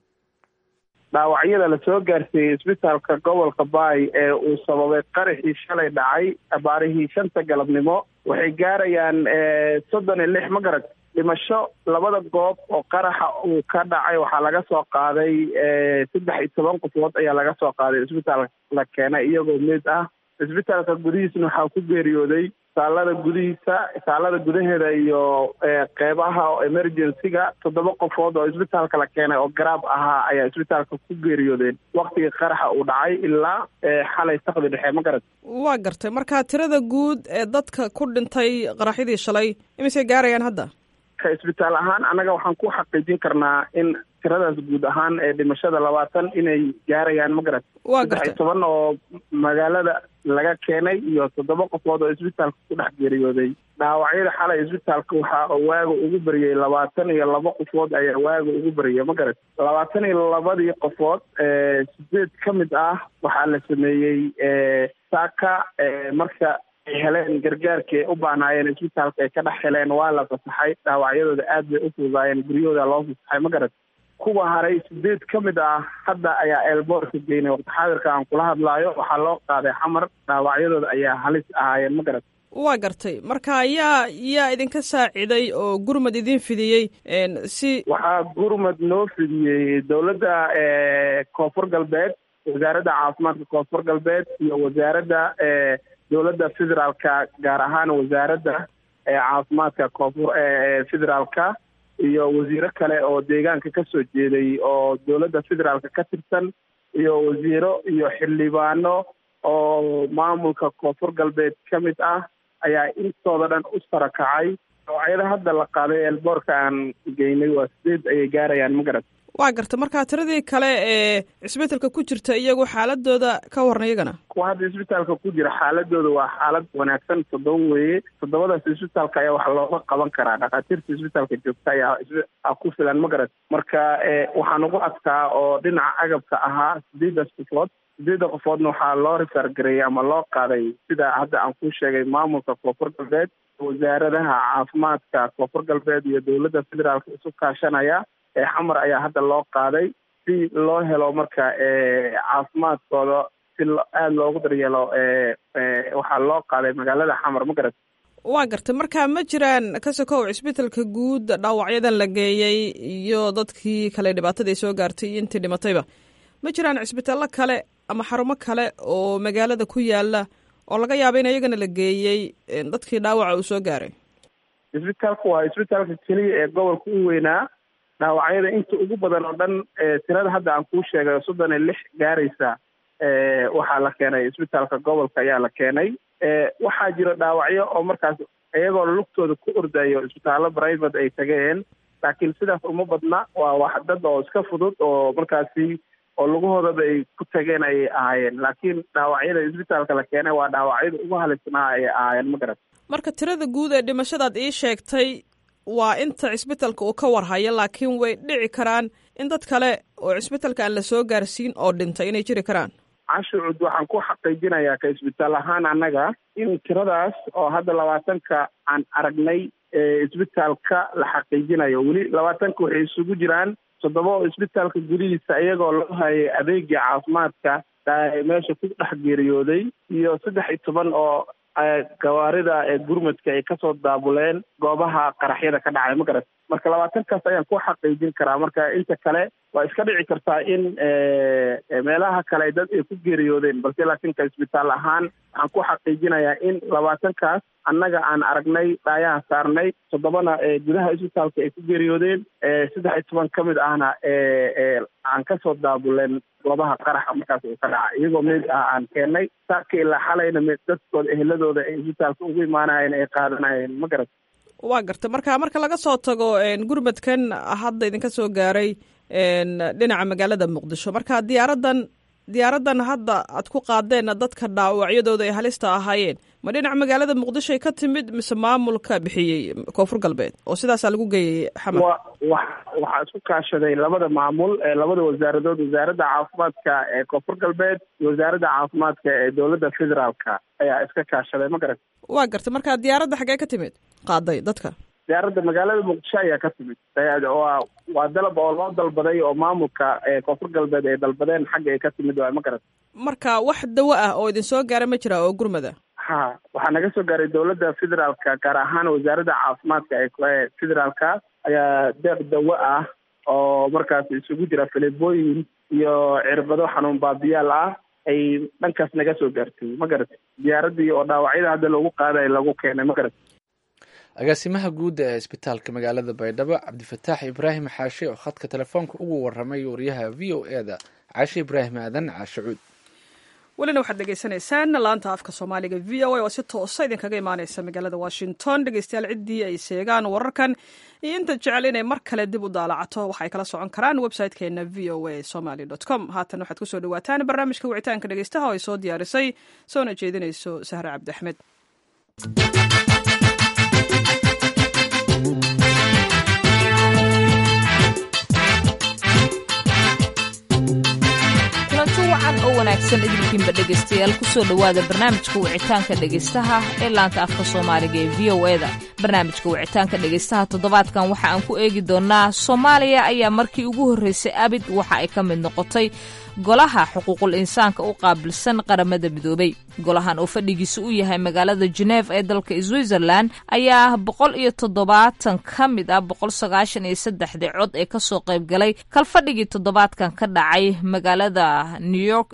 dhaawacyada lasoo gaarsiiyey isbitaalka gobolka baay ee uu sababay qaraxii shalay dhacay abaarihii shanta galabnimo waxay gaarayaan soddon iyo lix magarad dhimasho labada goob oo qaraxa uu ka dhacay waxaa laga soo qaaday saddex iyo toban qofood ayaa laga soo qaaday isbitaal la keenay iyagoo mid ah isbitaalka gudihiisna waxaa ku geeriyooday isaalada gudihiisa isaalada gudaheeda iyo qeybaha emergency-ga toddoba qofood oo isbitaalka la keenay oo garaab ahaa ayaa isbitaalka ku geeriyoodeen waktigii qaraxa uu dhacay ilaa xalay sakdi dhexe ma garat waa gartay marka tirada guud ee dadka ku dhintay qaraxyadii shalay imisay gaarayaan hadda ka isbitaal ahaan annaga waxaan ku xaqiijin karnaa in tiradaas guud ahaan ee dhimashada labaatan inay gaarayaan ma garat saddex iyo toban oo magaalada laga keenay iyo toddoba qofood oo isbitaalka ku dhex geeriyooday dhaawacyada xalay isbitaalka waxaa waaga ugu bariyey labaatan iyo laba qofood ayaa waaga ugu bariyay ma garat labaatan iyo labadii qofood sideed ka mid ah waxaa la sameeyey saaka marka ay heleen gargaarkii ay u baanaayeen isbitaalka ay ka dhex heleen waa la fasaxay dhaawacyadooda aad bay u fududaayeen guryahooda loo fasaxay ma garat kuwa haray sideed ka mid ah hadda ayaa eelboorka geynay waqti xaadirka aan kula hadlaayo waxaa loo qaaday xamar dhaawacyadooda ayaa halis ahaayeen ma garat waa gartay marka yaa yaa idinka saaciday oo gurmad idin fidiyey si waxaa gurmad noo fidiyey dowladda koonfur galbeed wasaaradda caafimaadka koonfur galbeed iyo wasaaradda dowladda federaalka gaar ahaan wasaaradda caafimaadka koonfur federaalka iyo wasiiro kale oo deegaanka ka soo jeeday oo dowladda federaalka ka tirsan iyo wasiiro iyo xildhibaano oo maamulka koonfur galbeed ka mid ah ayaa intooda dhan u sarakacay dhaawacyada hadda la qaaday eelboorka aan geynay waa sideed ayay gaarayaan ma garat waa garta markaa tiradii kale ee cisbitaalka ku jirta iyagu xaaladooda ka waran iyagana kuwa hadda isbitaalka ku jira xaaladooda waa xaalad wanaagsan toddoba weeye toddobadaas isbitaalka ayaa wax looga qaban karaa dhakhaatiirta isbitaalka joogta ayaa ku filan ma garat marka waxaa nagu adkaa oo dhinaca agabka ahaa sideedaas qofood sideedda qofoodna waxaa loo rifaargareeyey ama loo qaaday sida hadda aan ku sheegay maamulka koonfur galbeed wasaaradaha caafimaadka koonfur galbeed iyo dowladda federaalka isu kaashanaya xamar ayaa hadda loo qaaday si loo helo marka caafimaadkooda si aada loogu daryeelo waxaa loo qaaday magaalada xamar ma garat waa gartay marka ma jiraan ka sokow cisbitaalka guud dhaawacyadan la geeyey iyo dadkii kale dhibaatada ay soo gaartay iyo intii dhimatayba ma jiraan cisbitaallo kale ama xarumo kale oo magaalada ku yaala oo laga yaaba in iyagana la geeyey dadkii dhaawaca uu soo gaaray isbitaalka waa isbitaalka keliya ee gobolka u weynaa dhaawacyada inta ugu badan oo dhan tirada hadda aan kuu sheegay soddon iyo lix gaaraysa waxaa la keenay isbitaalka gobolka ayaa la keenay waxaa jira dhaawacyo oo markaas iyagoo lugtooda ku ordayo isbitaallo private ay tageen laakiin sidaas uma badna waa wax dad oo iska fudud oo markaasi oo lugahoodaba ay ku tageen ayay ahaayeen laakiin dhaawacyada isbitaalka la keenay waa dhaawacyada ugu halisnaa ayay ahaayeen ma garat marka tirada guud ee dhimashadaad ii sheegtay waa inta cisbitaalka uu ka warhayo laakiin way dhici karaan in dad kale oo cisbitaalka aan la soo gaarsiin oo dhintay inay jiri karaan cashucud waxaan ku xaqiijinayaa ka isbitaal ahaan annaga in tiradaas oo hadda labaatanka aan aragnay isbitaalka la xaqiijinayo weli labaatanka waxay isugu jiraan toddoba oo isbitaalka gudihiisa iyagoo loo hayay adeegii caafimaadka meesha ku dhex geeriyooday iyo saddex iyo toban oo gawaarida ee gurmadka ay kasoo daabuleen goobaha qaraxyada ka dhacay ma garat marka labaatankaas ayaan ku xaqiijin karaa marka inta kale waa iska dhici kartaa in meelaha kale dad ay ku geeriyoodeen balse laakiin ka isbitaal ahaan waxaan ku xaqiijinayaa in labaatankaas annaga aan aragnay dhaayaha saarnay toddobana gudaha isbitaalka ay ku geeriyoodeen saddex iyo toban ka mid ahna aan kasoo daabuleen goobaha qaraxa markaas uu ka dhaca iyagoo meed ah aan keennay saaka ilaa xalayna me dadkooda eheladooda ay isbitaalka ugu imaanayeen ay qaadanayeen ma garat waa garta marka marka laga soo tago gurmadkan hadda idinka soo gaaray dhinaca magaalada muqdisho marka diyaaradan diyaaradan hadda aad ku qaadeen dadka dhaawacyadooda ay halista ahaayeen ma dhinaca magaalada muqdisho ay ka timid mise maamulka bixiyey koonfur galbeed oo sidaasaa lagu geeyey xamar wa waxaa isku kaashaday labada maamul labada wasaaradood wasaaradda caafimaadka ee koonfur galbeed iyo wasaaradda caafimaadka ee dowladda federaalka ayaa iska kaashaday ma garat waa gartay marka diyaaradda xaggee ka timid qaaday dadka diyaaradda magaalada muqdisho ayaa ka timid waa waa dalab oo loo dalbaday oo maamulka koonfur galbeed ay dalbadeen xagga ay ka timid waa ma garat marka wax dawo ah oo idin soo gaara ma jira oo gurmada ha waxaa naga soo gaaray dowladda federaalka gaar ahaan wasaaradda caafimaadka ee federaalka ayaa deeq dawo ah oo markaas isugu jira filibooyin iyo cirbado xanuun baabiyaal ah ay dhankaas naga soo gaartay ma garat diyaaradii oo dhaawacyada hadda loogu qaaday lagu keenay ma garat agaasimaha guud ee isbitaalka magaalada baydhabo cabdifataax ibraahim xaashe oo khadka telefoonka ugu waramay wariyaha v o e da caashe ibraahim aadan caashe cuud welina waxaad dhegeysanaysaan laanta afka soomaaliga v o a oo si toosa idinkaga imaaneysa magaalada washington dhegeystayaal ciddii ay seegaan wararkan iyo inta jecel inay mar kale dib u daalacato waxay kala socon karaan website-keena v o a somaly com haatan waxaad kusoo dhawaataan barnaamijka wicitaanka dhegeystaha oo ay soo diyaarisay soona jeedinayso sahre cabdi axmed wacan oo wanaagsan idinkiinba dhegaystayaal kusoo dhowaada barnaamijka wicitaanka dhegaystaha ee laanta afka soomaaliga ee v o eda barnaamijka wicitaanka dhegaystaha toddobaadkan waxa aan ku eegi doonaa soomaaliya ayaa markii ugu horreysay abid waxa ay ka mid noqotay golaha xuquuqul insaanka u qaabilsan qaramada midoobay golahan oo fadhigiisa u yahay magaalada geneef ee dalka switzerland ayaa boqol iyo toddobaatan ka mid ah boqol sagaashan iyo saddexdii cod ee kasoo qayb galay kalfadhigii toddobaadkan ka dhacay magaalada new york ee dalka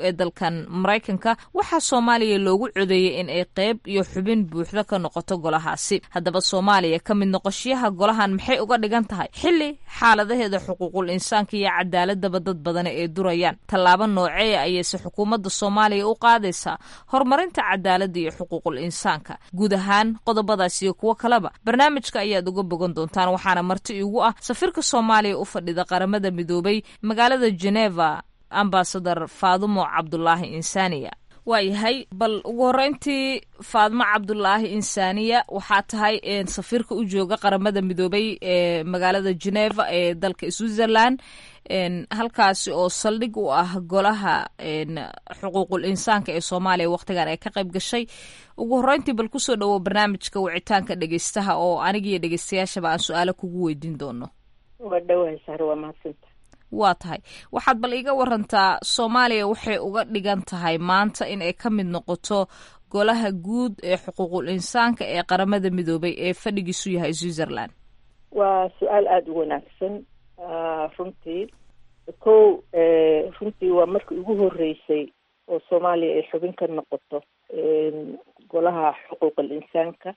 dalkan maraykanka waxaa soomaaliya loogu codeeyey in ay qayb iyo xubin buuxda ka noqoto golahaasi haddaba soomaaliya ka mid noqoshiyaha golahan maxay uga dhigan tahay xilli xaaladaheeda xuquuqul insaanka iyo cadaaladaba dad badani ay durayaan tallaabo noocee ayayse xukuumadda soomaaliya u qaadaysaa horumarinta cadaaladda iyo xuquuqul insaanka guud ahaan qodobadaas iyo kuwo kaleba barnaamijka ayaad uga bogan doontaan waxaana marti igu ah safiirka soomaaliya u fadhida qaramada midoobay magaalada geneva ambasador faadumo cabdulaahi insaniya waayahay bal ugu horeyntii faadmo cabdulaahi insaniya waxaa tahay safiirka u jooga qaramada midoobay ee magaalada geneva ee dalka switzerland halkaasi oo saldhig u ah golaha xuquuqul insaanka ee soomaaliya wakhtigan ay ka qayb gashay ugu horeyntii bal kusoo dhawo barnaamijka wicitaanka dhegeystaha oo anigiyo dhegeystayaashaba aan su-aalo kugu weydiin doono waa dhawahay sare waa mahadsanta waa tahay waxaad bal iiga warantaa soomaaliya waxay uga dhigan tahay maanta in ay ka mid noqoto golaha guud ee xuquuqul insaanka ee qaramada midoobay ee fadhigiisu yahay switzerland waa su-aal aada u wanaagsan runtii kow runtii waa markii ugu horeysay oo soomaaliya ay xubin ka noqoto golaha xuquuqul insaanka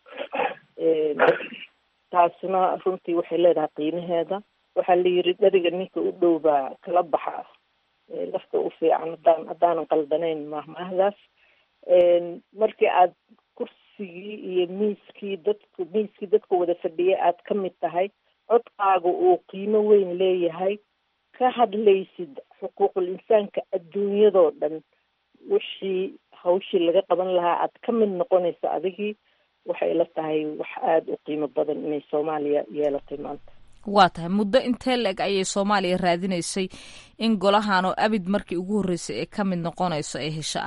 taasna runtii waxay leedahay qiimaheeda waxaa la yiri dheriga ninka u dhow baa kala baxa lafta u fiican haddaan haddaanan qaldanayn mahmaahdaas markii aad kursigii iyo miiskii dadku miiskii dadka wada fadhiya aad ka mid tahay codkaaga uu qiimo weyn leeyahay ka hadlaysid xuquuqul insaanka adduunyadoo dhan wixii hawshii laga qaban lahaa aad ka mid noqonaysa adigii waxay la tahay wax aada u qiimo badan inay soomaaliya yeelatay maanta waa tahay muddo intee la-eg ayay soomaaliya raadinaysay in golahan oo abid markii ugu horreysay ee ka mid noqonayso ay hesho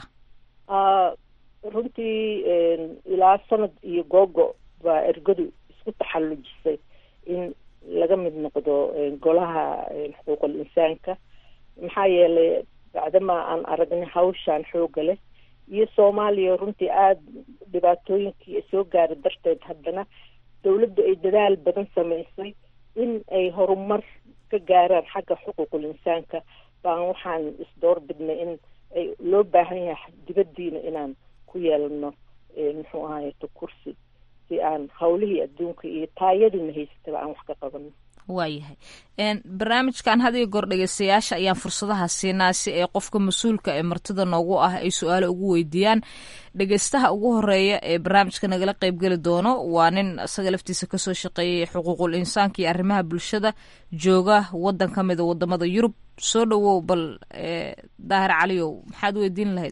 ah runtii ilaa sanad iyo googo baa ergadu isku taxallujisay in laga mid noqdo golaha xuquuqul insaanka maxaa yeelay bacdamaa aan aragnay hawshaan xooga leh iyo soomaaliya runtii aada dhibaatooyinkii soo gaara darteed haddana dawladdu ay dadaal badan samaysay in ay horumar ka gaaraan xagga xuquuqul insaanka baan waxaan isdoor bidnay in ay loo baahan yahay dibaddiina inaan ku yeelano muxuu ahayeto kursi si aan hawlihii adduunka iyo taayadina haysataba aan wax ka qabano waayahay barnaamijkan had iyo goor dhegeystayaasha ayaan fursadaha siinaa si ay qofka mas-uulka ee martida noogu ah ay su-aalo ugu weydiiyaan dhegeystaha ugu horeeya ee barnaamijka nagala qeybgeli doono waa nin isaga laftiisa kasoo shaqeeyay xuquuqul insaanka iyo arrimaha bulshada jooga wadan ka mida wadamada yurub soo dhawow bal daahir caliyow maxaad weydiin lahayd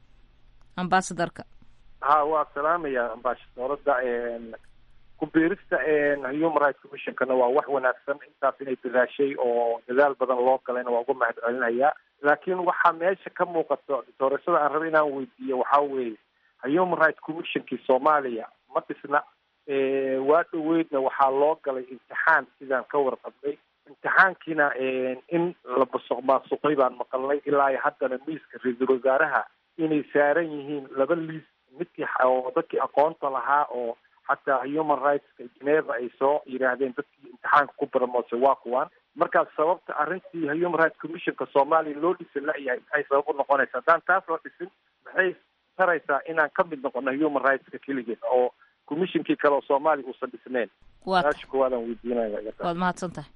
ambasadorka ha waa salaamaya ambasadorada ku-biirista human rights commissionkana waa wax wanaagsan intaas inay dadaashay oo dadaal badan loo galayna waa uga mahad celinayaa laakiin waxaa meesha ka muuqato doorashada aan raba inaan weydiiyo waxaa weeye human rights commissionkii soomaaliya ma dhisna waa dhoweydna waxaa loo galay imtixaan sidaan ka warqabnay imtixaankiina in la masuq maasuqay baan maqalnay ilaa iyo haddana miiska ra-iisul wasaaraha inay saaran yihiin laba liis midkii oo dadkii aqoonta lahaa oo xataa human rightska geneva ay soo yidhaahdeen dadkii imtixaanka ku baramoosay waa kuwaan markaas sababta arrintii human rights commissionka soomaaliya loo dhisan la-yahay maxay sabab u noqonaysa haddaan taas loo dhisin maxay taraysaa inaan ka mid noqono human rightska keligeed oo commissionkii kale oo soomaaliya uusan dhisneyn saasha kuwaadaan weydiinaya waad mahadsan tahay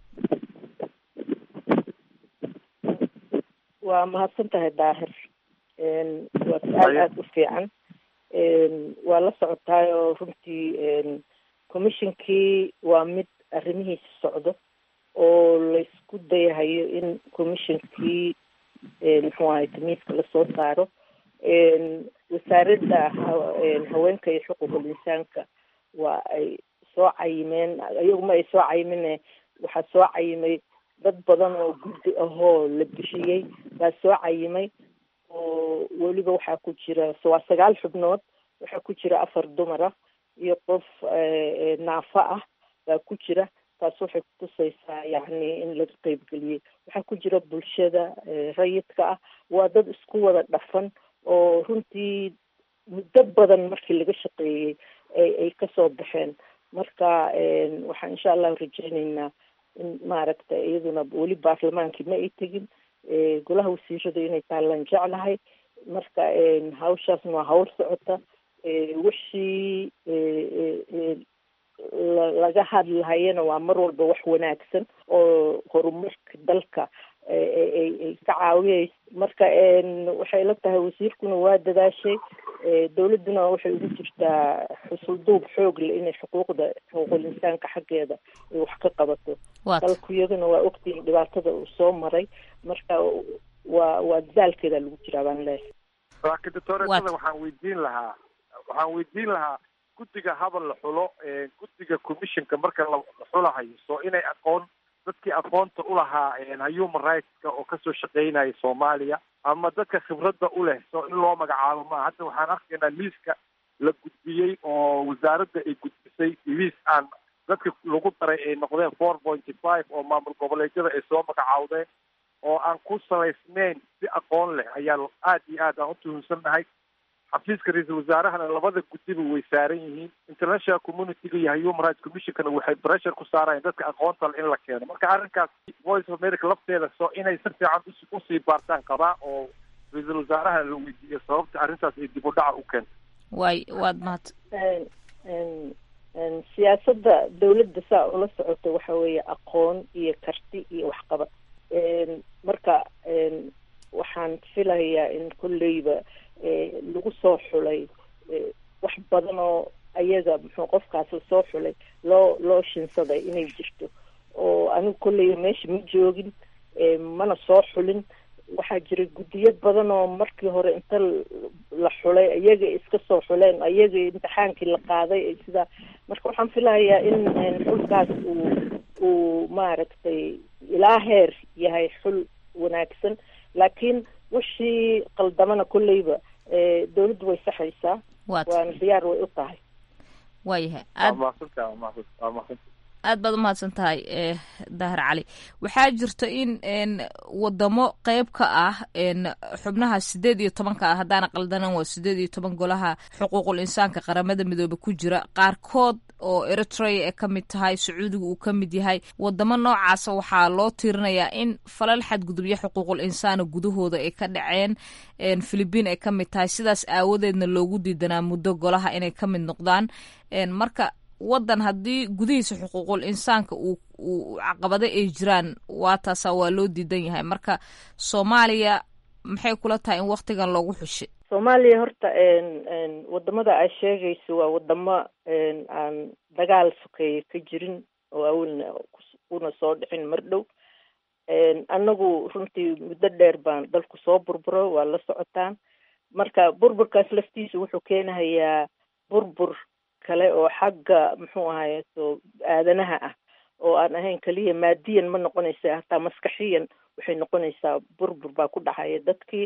waa mahadsan tahay daahir waa su-aal aada u fiican waa la socotaayoo runtii commissionkii waa mid arrimihiisa socdo oo laysku dayahayo in commissionkii muxuu ahay tamiiska lasoo saaro wasaaradda haweenka iyo xuquuqul insaanka waa ay soo cayimeen iyaguma ay soo cayimine waxaa soo cayimay dad badan oo guddi ahoo la bixiyey baa soo cayimay oo weliba waxaa ku jira waa sagaal xubnood waxaa ku jira afar dumar ah iyo qof naafa ah baa ku jira taas waxay kutusaysaa yacni in laga qeybgeliyey waxaa ku jira bulshada rayidka ah waa dad isku wada dhafan oo runtii muddo badan markii laga shaqeeyey ay ay kasoo baxeen marka waxaan insha allahu rajeyneynaa in maaragta iyaduna weli baarlamaankii ma ay tegin golaha wasiiradu inay taalaan jeclahay marka hawshaasna waa hawl socota wixii laga hadlahayana waa mar walba wax wanaagsan oo horumarka dalka ay ka caawiyayso marka waxay la tahay wasiirkuna waa dadaashay dowladduna waxay ugu jirtaa xusulduub xoog leh inay xuquuqda xuquuqul insaanka xaggeeda ay wax ka qabato dalku iyaguna waa ogtihin dhibaatada uu soo maray marka waa waa dadaalkeeda lagu jiraa baan leeyahay laakiin doctoreetada waxaan weydiin lahaa waxaan weydiin lahaa guddiga habal la xulo guddiga commissionka marka la xulahayo soo inay aqoon dadkii aqoonta ulahaa human rightska oo kasoo shaqeynaya soomaaliya ama dadka khibradda u leh soo in loo magacaabo maa hadda waxaan arkaynaa liiska la gudbiyey oo wasaaradda ay gudbisay liis aan dadka lagu daray ay noqdeen four pointy five oo maamul goboleedyada ay soo magacaawdeen oo aan ku salaysnayn si aqoon leh ayaa aad iyo aad aan u tuhunsannahay xafiiska ra-iisul wasaarahana labada guddiba way saaran yihiin international communityga iyo human rights commissionkana waxay pressure ku saarayaan dadka aqoonta le in la keeno marka arrinkaas voice of america lafteeda soo inay si fiican usii baartaan qabaa oo ra-iisul wasaaraha la weydiiyo sababta arrintaas ay dib u dhaca u keento way waad mahad siyaasadda dawladda saa ula socota waxa weeye aqoon iyo karti iyo waxqabad marka waxaan filayaa in kolleyba lagu soo xulay wax badan oo ayaga muxuu qofkaas lasoo xulay loo loo shinsaday inay jirto oo anigu kolleyba meesha ma joogin mana soo xulin waxaa jira guddiyo badan oo markii hore inta la xulay ayaga iska soo xuleen ayaga imtixaankii la qaaday sidaa marka waxaan filahayaa in xulkaas uu uu maaragtay ilaa heer yahay xul wanaagsan laakiin wixii qaldamana kolleyba dawladdu way saxaysaa waana diyaar way u tahay waayahay aad aad baad umahadsan tahay daahir cali waxaa jirta in wadamo qeyb ka ah xubnaha sideed iyo tobanka ah haddaana qaldanan waa sideed iyo toban golaha xuquuqul insaanka qaramada midoobe ku jira qaarkood oo eritrea ee ka mid tahay sacuudiga uu ka mid yahay wadamo noocaasa waxaa loo tiirinayaa in falal xadgudubyo xuquuqul insaana gudahooda ay ka dhaceen philibiin ay ka mid tahay sidaas aawadeedna loogu diidanaa muddo golaha inay ka mid noqdaan marka waddan haddii gudihiisa xuquuqul insaanka uu uu caqabado ay jiraan waa taasa waa loo diidan yahay marka soomaaliya maxay kula tahay in waktigan loogu xushay soomaaliya horta wadamada aad sheegayso waa wadamo aan dagaal sokeeye ka jirin oo awalna una soo dhicin mar dhow annagu runtii muddo dheer baan dalku soo burburo waa la socotaan marka burburkaas laftiisa wuxuu keenahayaa burbur kale oo xagga muxuu ahaye so aadanaha ah oo aan ahayn keliya maadiyan ma noqonaysa hataa maskaxiyan waxay noqonaysaa burbur baa ku dhacaya dadkii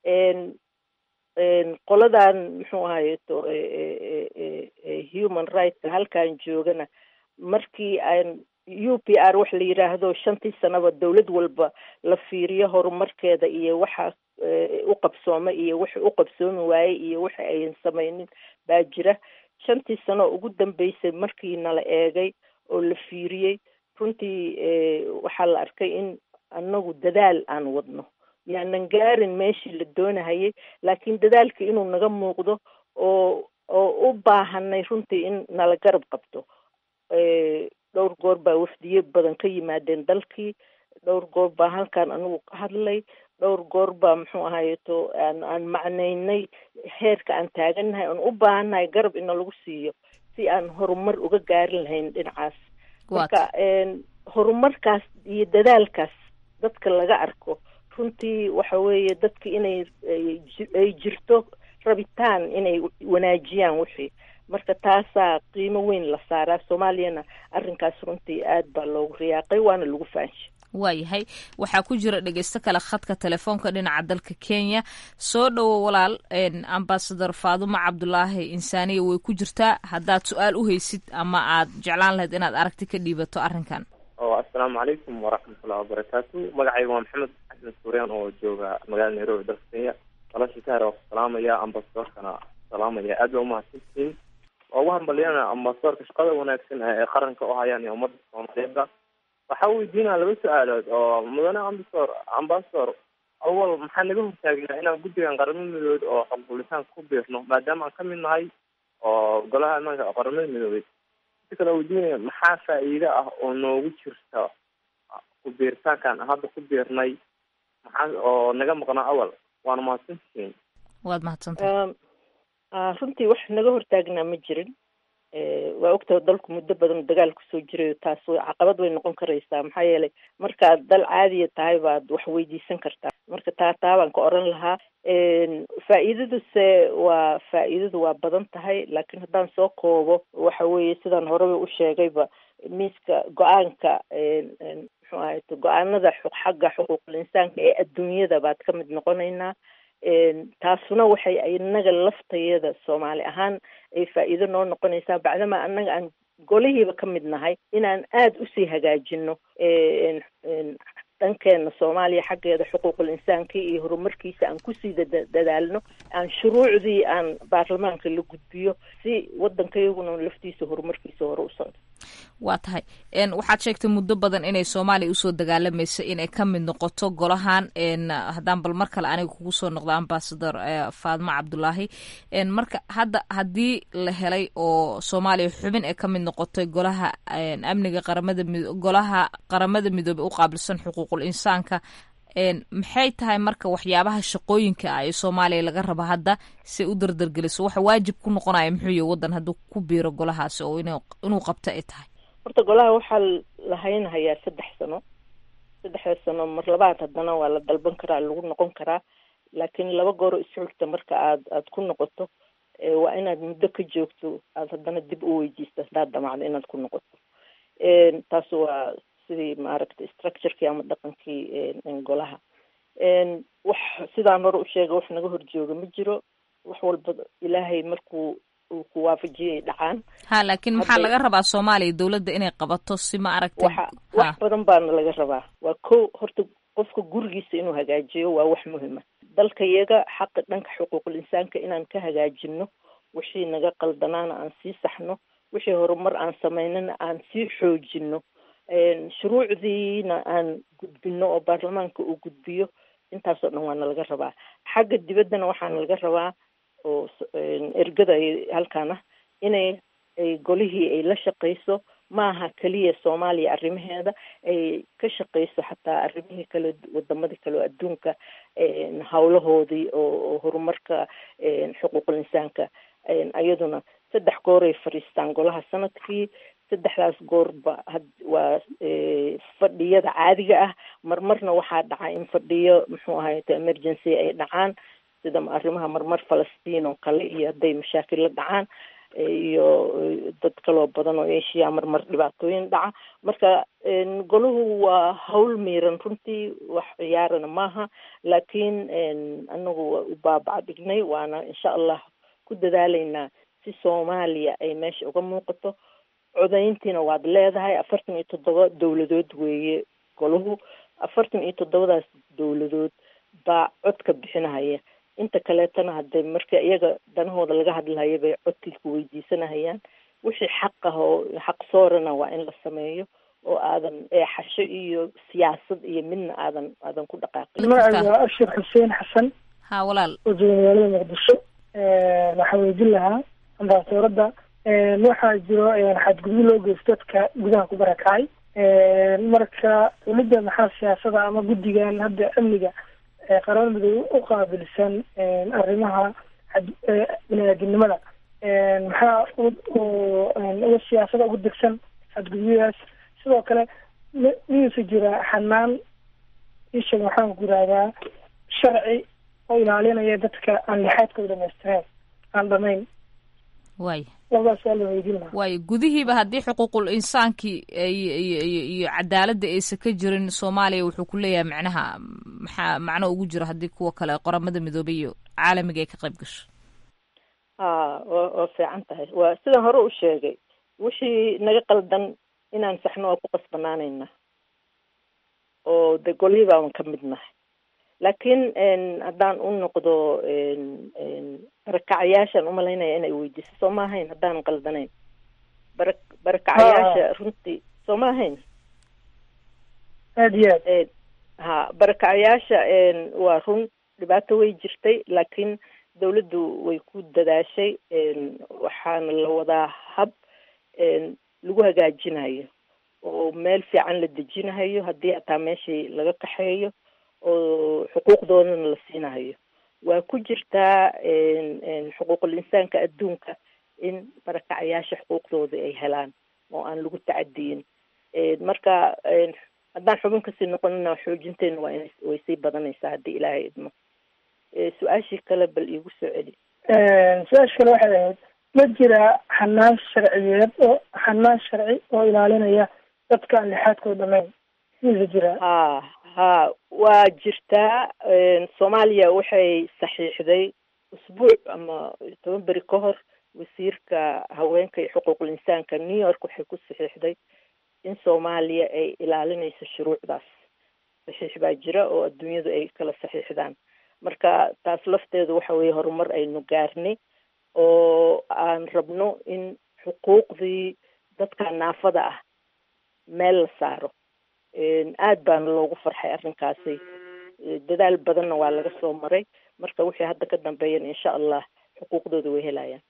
qoladan muxuu ahaye so human rightska halkan joogana markii aan u p r wax la yidhaahdo shantii sanaba dawlad walba la fiiriyo horumarkeeda iyo waxa u qabsooma iyo waxa u qabsoomi waaye iyo waxa ayan samaynin baa jira shantii sano ugu dambeysay markii nala eegay oo la fiiriyey runtii waxaa la arkay in annagu dadaal aan wadno yaanan gaarin meeshii la doonahayay laakiin dadaalka inuu naga muuqdo oo oo u baahanay runtii in nala garab qabto dhowr goor baa wafdiye badan ka yimaadeen dalkii dhowr goor baa halkan anigu ka hadlay dhowr goor baa muxuu ahayeto aan aan macnaynay heerka aan taagannahay oon u baahannahay garab ina lagu siiyo si aan horumar uga gaarin lahayn dhinacaas marka horumarkaas iyo dadaalkaas dadka laga arko runtii waxa weeye dadka inay ay jirto rabitaan inay wanaajiyaan wixii marka taasaa qiimo weyn la saaraa soomaaliyana arrinkaas runtii aad baa loogu riyaaqay waana lagu faanshay waayahay waxaa ku jira dhegeysto kale khadka telefoonka dhinaca dalka kenya soo dhowo walaal ambasador faadumo cabdulaahi insaaniya way ku jirtaa haddaad su-aal u haysid ama aad jeclaan lahayd inaad aragti ka dhiibato arrinkan o assalaamu calaykum waraxmatullahi wabarakaatu magacayga waa maxamed xasan suuryaan oo jooga magaalada nairobi dalka kenya walaashii ka hare waa ku salaamaya ambasadorkana salaamaya aad baa umahadsantihiin waa ugu hambalyanaa ambasadorka shaqada wanaagsan ee qaranka u hayaan iyo ummadda soomaaliyeedda waxaa weydiinaa laba su-aalood oo mudane ambasador ambasador awal maxaa naga hortaagnaa inaan guddigan qaramada midoobeed oo xogbulitaan ku biirno maadaama aan ka mid nahay oo golaha ammaanka qaramada midoobeed si kale weydiinaya maxaa faa'iide ah oo noogu jirta ku biiritaankan hadda ku biirnay maxaa oo naga maqnaa awal waana mahadsantihiin waad mahadsantahay runtii wax naga hortaagnaa ma jirin waa ogtaha dalku muddo badan dagaal kusoo jirayo taas caqabad way noqon karaysaa maxaa yeelay markaad dal caadiya tahay baad wax weydiisan kartaa marka taa taa baan ka oran lahaa faa'iidaduse waa faa'iidadu waa badan tahay laakiin haddaan soo koobo waxa weeye sidaan horeba u sheegayba miiska go-aanka muxuu ahayte go-aanada xagga xuquuqul insaanka ee adduunyada baad ka mid noqonaynaa taasuna waxay inaga laftayada soomaali ahaan ay faa'iido noo noqonaysaa bacdama annaga aan golihiiba ka mid nahay inaan aada usii hagaajino dhankeena soomaaliya xaggeeda xuquuqul insaanka iyo horumarkiisa aan kusii dadaalno aan shuruucdii aan baarlamaanka la gudbiyo si waddankayaguna laftiisa horumarkiisa hore u socdo waa tahay waxaad sheegtay muddo badan inay soomaaliya usoo dagaalamaysa inay ka mid noqoto golahan haddaan bal mar kale aniga kugu soo noqdo ambasador faadmo cabdulaahi marka hadda haddii la helay oo soomaaliya xubin ee ka mid noqotay golaha amniga qaramada golaha qaramada midoobey u qaabilsan xuquuqul insaanka maxay tahay marka waxyaabaha shaqooyinka ah ee soomaaliya laga rabo hadda si u dardargeliso waxa waajib ku noqonaya muxuu yahy waddan hadduu ku biiro golahaasi oo inuu qabto ay tahay horta golaha waxaa la haynhayaa saddex sano saddexda sano mar labaad haddana waa la dalban karaa lagu noqon karaa laakiin laba gooro isxurta marka aad aad ku noqoto waa inaad muddo ka joogto aad haddana dib u weydiisto haddaad damacdo inaad ku noqoto taas waa sidii maaragtay structurekii ama dhaqankii golaha wax sidaan hore u sheegay wax naga horjooga ma jiro wax walba ilaahay markuu uu ku waafajiyay dhacaan ha laakiin maxaa laga rabaa soomaaliya dowladda inay qabato si ma aragtay waxa wax badan baana laga rabaa waa ko horta qofka gurigiisa inuu hagaajiyo waa wax muhima dalka yaga xaqa dhanka xuquuqul insaanka inaan ka hagaajino wixii naga qaldanaana aan sii saxno wixii horumar aan samaynana aan sii xoojino shuruucdiina aan gudbino oo baarlamaanka uu gudbiyo intaasoo dhan waana laga rabaa xagga dibaddana waxaana laga rabaa oo ergada halkaan ah inay ay golihii ay la shaqayso maaha keliya soomaaliya arrimaheeda ay ka shaqayso xataa arrimihii kale wadamadii kale oo adduunka hawlahoodii oo horumarka xuquuqul insaanka iyaduna saddex gooray fadhiistaan golaha sanadkii saddexdaas goorba waa fadhiyada caadiga ah marmarna waxaa dhaca in fadhiyo muxuu ahayte emergency ay dhacaan sida arrimaha marmar falastiin oo kale iyo hadday mashaakil la dhacaan iyo dad kaloo badan oo asia marmar dhibaatooyin dhaca marka golahu waa hawl miiran runtii wax ciyaarana maaha laakiin anagu waa u baabaca dhignay waana insha allah ku dadaalaynaa si soomaaliya ay meesha uga muuqato codayntiina waad leedahay afartan iyo toddoba dowladood weeye golahu afartan iyo toddobadaas dowladood baa codka bixinahaya inta kaleetana hadee marka iyaga danahooda laga hadlayo bay codkii ku weydiisanahayaan wixii xaq ah oo xaq soorana waa in la sameeyo oo aadan eexasho iyo siyaasad iyo midna aadan aadan ku dhaqaaqin magacayga waa abshir xuseen xasan ha walaal oo jooga magaalada muqdisho waxaa weydin lahaa ambaasadooradda waxaa jiro xadgudub loo geysto dadka gudaha ku barakacay marka dowladda maxaa siyaasada ama guddigan hadda amniga qaramada midoobe u qaabilsan arrimaha bini-aadinimada maxaa uga siyaasada ugu degsan xadgudubyadaas sidoo kale miyuusa jira xanaan isheeg maxaan ku yihahdaa sharci oo ilaalinaya dadka aan lixaadkooda dhamaystireen aan dhamayn waay labadaas waa la weydiin lahaa waayo gudihiiba haddii xuquuqul insaankii iyo cadaaladda aysan ka jirin soomaaliya wuxuu ku leeyahay macnaha maxaa macno ugu jiro haddii kuwa kale qoramada midoobay iyo caalamiga ay ka qayb gasho ha wa waa fiican tahay waa sidaan hore u sheegay wixii naga qaldan inaan saxno waa ku qasbanaanayna oo de golihii baaban ka mid nahay laakiin haddaan u noqdo barakacayaashaan umalaynaya inay weydiiso soo ma ahayn haddaanan qaldanayn bara barakacayaasha runtii soo ma ahayn aad iyo aad ha barakacayaasha waa run dhibaato way jirtay laakiin dawladdu way ku dadaashay waxaana la wadaa hab lagu hagaajinayo oo meel fiican la dejinahayo haddii hataa meeshii laga kaxeeyo oo xuquuqdoodana la siinahayo waa ku jirtaa xuquuqul insaanka adduunka in barakacayaasha xuquuqdooda ay helaan oo aan lagu tacadiyin marka haddaan xubin kasii noqonina xoojinteena waa in way sii badanaysaa haddii ilaahay idmo su-aashii kale bal iigu soo celi su-aasha kale waxay ahayd ma jira xanaan sharciyeed oo xanaan sharci oo ilaalinaya dadka aan lixaadkooda dhamayn misa jira ha ha waa jirtaa soomaaliya waxay saxiixday usbuuc ama toban beri ka hor wasiirka haweenka iyo xuquuqul insaanka new york waxay ku saxiixday in soomaaliya ay ilaalinayso shuruucdaas saxiix baa jira oo adduunyadu ay kala saxiixdaan marka taas lafteedu waxa weeye horumar aynu gaarnay oo aan rabno in xuquuqdii dadka naafada ah meel la saaro aad baana loogu farxay arrinkaasi dadaal badanna waa laga soo maray marka wixii hadda ka dambeeyana insha allah xuquuqdooda way helayaan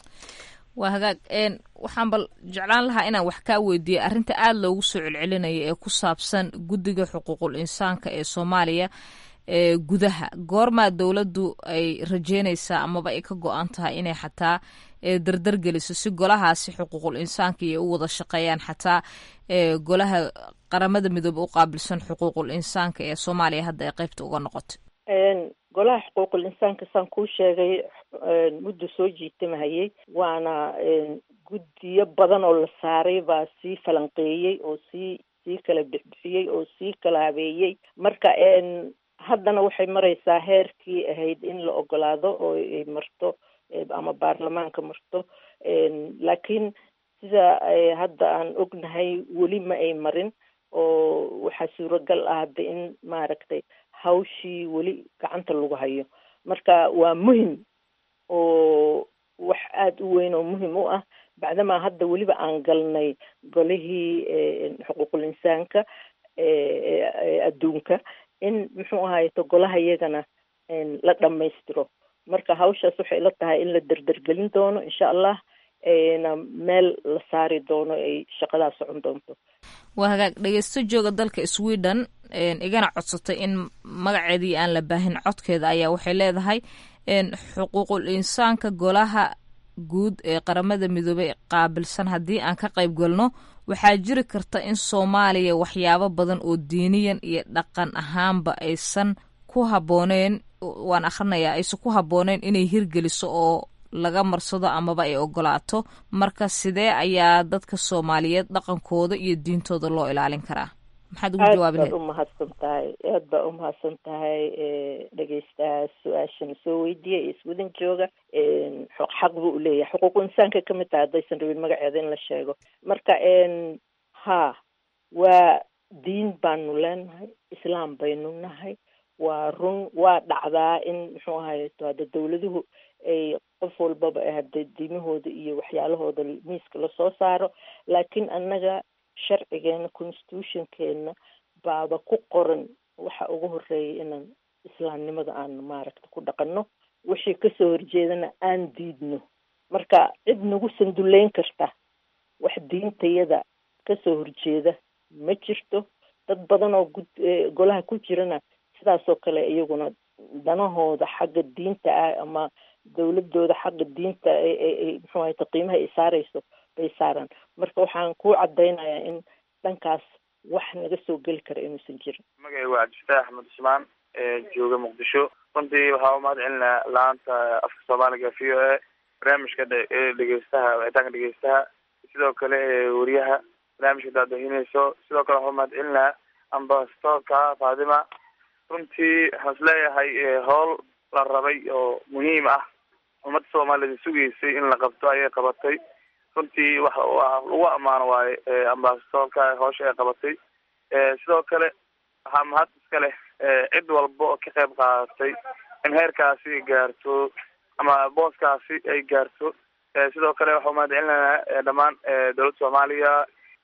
waa hagaag waxaan bal jeclaan lahaa inaan wax kaa weydiiyo arrinta aada loogu soo celcelinayo ee ku saabsan guddiga xuquuqul insaanka ee soomaaliya ee gudaha goormaa dowladdu ay rajeynaysaa amaba ay ka go-an tahay inay xataa dardar geliso si golahaasi xuquuqul insaanka iyo u wada shaqeeyaan xataa golaha qaramada midoobe u qaabilsan xuquuqul insaanka ee soomaaliya hadda ay qeybta uga noqotay golaha xuquuqul insaanka saan kuu sheegay muddo soo jiitamahayay waana guddiyo badan oo la saaray baa sii falanqeeyey oo sii sii kala bixbixiyey oo sii kala habeeyey marka haddana waxay maraysaa heerkii ahayd in la ogolaado oo ay marto ama baarlamaanka marto laakiin sida hadda aan ognahay weli ma ay marin oo waxaa suuragal ah hadda in maaragtay hawshii weli gacanta lagu hayo marka waa muhim oo wax aada u weyn oo muhim u ah bacdamaa hadda weliba aan galnay golihii xuquuqul insaanka adduunka in muxuu ahayto golaha iyagana la dhammaystiro marka hawshaas waxay la tahay in la derdergelin doono insha allah na meel la saari doono ay shaqadaa socon doonto waa hagaag dhegeysto jooga dalka sweden igana codsatay in magaceedii aan la baahin codkeeda ayaa waxay leedahay xuquuqul insaanka golaha guud ee qaramada midoobey qaabilsan haddii aan ka qayb galno waxaa jiri karta in soomaaliya waxyaabo badan oo diiniyan iyo dhaqan ahaanba aysan ku habbooneen waan akhrinayaa aysan ku habbooneen inay hirgeliso oo laga marsado amaba ay ogolaato marka sidee ayaa dadka soomaaliyeed dhaqankooda iyo diintooda loo ilaalin karaa maxaad ugu jawaabi aad baad umahadsan tahay aad baa umahadsan tahay dhegeystaha su-aashana soo weydiiya iyo iswadan jooga xaq buu uleeyahay xuquuqu insaanka kamid tahay haddaysan rabin magaceeda in la sheego marka ha waa diin baanu leenahay islaam baynu nahay waa run waa dhacdaa in muxuu ahay hada dawladuhu ay qof walbaba hada diimahooda iyo waxyaalahooda miiska lasoo saaro laakiin annaga sharcigeena constitutionkeena baaba ku qoran waxa ugu horeeya inaan islaamnimada aan maaragta ku dhaqanno wixii kasoo horjeedana aan diidno marka cid nagu sanduleyn karta wax diintayada kasoo horjeeda ma jirto dad badan oo gud golaha ku jirana sidaasoo kale iyaguna danahooda xagga diinta ah ama dawladooda xagga diinta muxuu ahayta qiimaha ay saareyso bay saaraan marka waxaan ku cadaynayaa in dhankaas wax naga soo geli kara inuusan jirin magacay waa cabdifataax axmed cusmaan jooga muqdisho runtii waxaa umahad celinaa la-aanta afka soomaaliga v o a barnaamijka dhegeystaha wicitaanka dhegeystaha sidoo kale wariyaha barnaamijka daadahineyso sidoo kale waxaa umahad celinaa ambasadorka fatima runtii waxaan is leeyahay howl la rabay oo muhiim ah ummadda soomaaliyed sugaysay in la qabto ayay qabatay runtii wa wa lagu ammaano waaye ambasadorka howsha ay qabatay sidoo kale waxaa mahad iska leh cid walba oo ka qayb qaadatay in heerkaasi ay gaarto ama booskaasi ay gaarto sidoo kale waxaa umahad celinayna dhammaan dowladda soomaaliya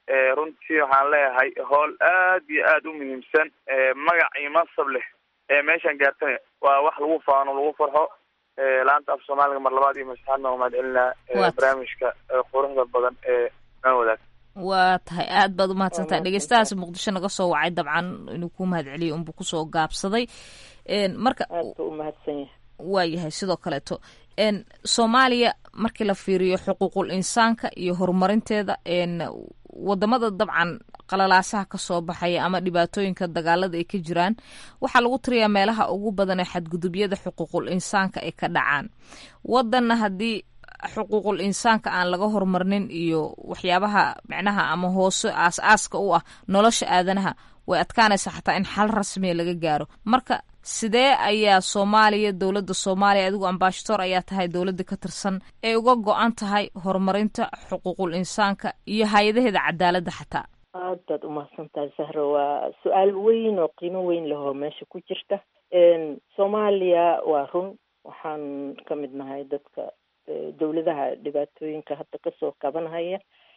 runtii waxaan leeyahay howl aad iyo aad u muhiimsan magac iyo mansab leh meeshaan gaartana waa wax lagu faano lagu farxo laanta af soomaaliga mar labaad iyo masaxaadna waa mahad celinaa barnaamijka quruxda badan ee noo wadaag waa tahay aad baad umahadsantahay dhegeystahaas muqdisho naga soo wacay dabcan inuu ku mahad celiyay unbuu kusoo gaabsaday marka umahadsan yahay waa yahay sidoo kaleeto soomaaliya markii la fiiriyo xuquuqul insaanka iyo horumarinteeda wadamada dabcan qalalaasaha kasoo baxaya ama dhibaatooyinka dagaalada ay ka jiraan waxaa lagu tiriyaa meelaha ugu badan ee xadgudubyada xuquuqul insaanka ay ka dhacaan wadanna haddii xuquuqul insaanka aan laga horumarnin iyo waxyaabaha micnaha ama hoose aas-aaska u ah nolosha aadanaha way adkaanaysaa xataa in xal rasmiya laga gaaro marka sidee ayaa soomaaliya dowladda soomaaliya adigu ambashadoor ayaa tahay dowladda ka tirsan ay uga go-an tahay horumarinta xuquuqul insaanka iyo hay-adaheeda cadaaladda xataa aad baad umahadsan tahay sahro waa su-aal weyn oo qiimo weyn lahoo meesha ku jirta soomaaliya waa run waxaan ka mid nahay dadka dowladaha dhibaatooyinka hadda kasoo kabanhaya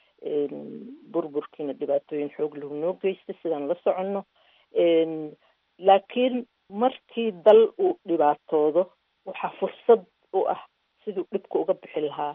burburkiina dhibaatooyin xoog lahu noo geysta sidaan la soconno laakiin markii dal uu dhibaatoodo waxaa fursad u ah siduu dhibka uga bixi lahaa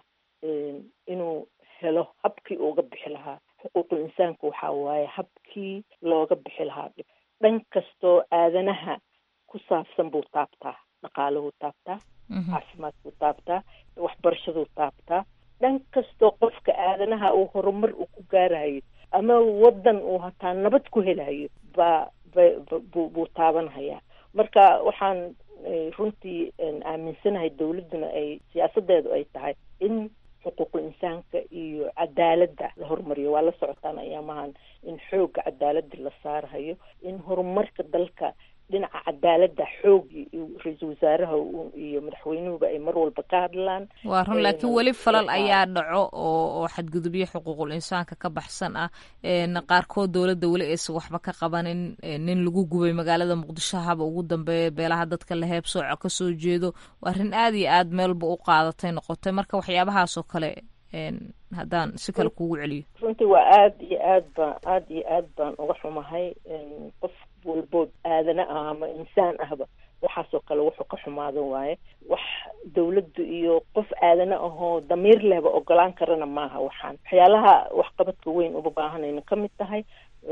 inuu helo habkii uga bixi lahaa xuquuqul insaanku waxaa waaye habkii looga bixi lahaa dhib dhan kastoo aadanaha ku saabsan buu taabtaa dhaqaaluhuu taabtaa caafimaadkuu taabtaa waxbarashaduu taabtaa dhan kastoo qofka aadanaha uu horumar uu ku gaarayo ama wadan uu hataa nabad ku helayo baa bu buu taabanhayaa marka waxaan runtii aaminsanahay dowladduna ay siyaasadeedu ay tahay in xuquuqul insaanka iyo cadaaladda la horumariyo waa la socotaan ayaamahan in xoogga cadaaladda la saarahayo in horumarka dalka dhinaca cadaaladda xoog ra-iisul wasaaraha iyo madaxweynuhuba ay mar walba ka hadlaan waa run laakiin weli falal ayaa dhaco oo oo xadgudubyo xuquuqul insaanka ka baxsan ah qaarkood dowladda weli aysan waxba ka qabanin nin lagu gubay magaalada muqdisho haba ugu dambeeya beelaha dadka la heebsooco kasoo jeedo waa arrin aad iyo aad meelba u qaadatay noqotay marka waxyaabahaasoo kale haddaan si kale kugu celiyo runtii waa aad iyo aad baan aad iyo aad baan uga xumahay qof walbood aadana ah ama insaan ahba waxaasoo kale wuxuu ka xumaado waaye wax dawladdu iyo qof aadana ahoo damiir lehba ogolaan karana maaha waxaan waxyaalaha waxqabadka weyn uba baahanayna ka mid tahay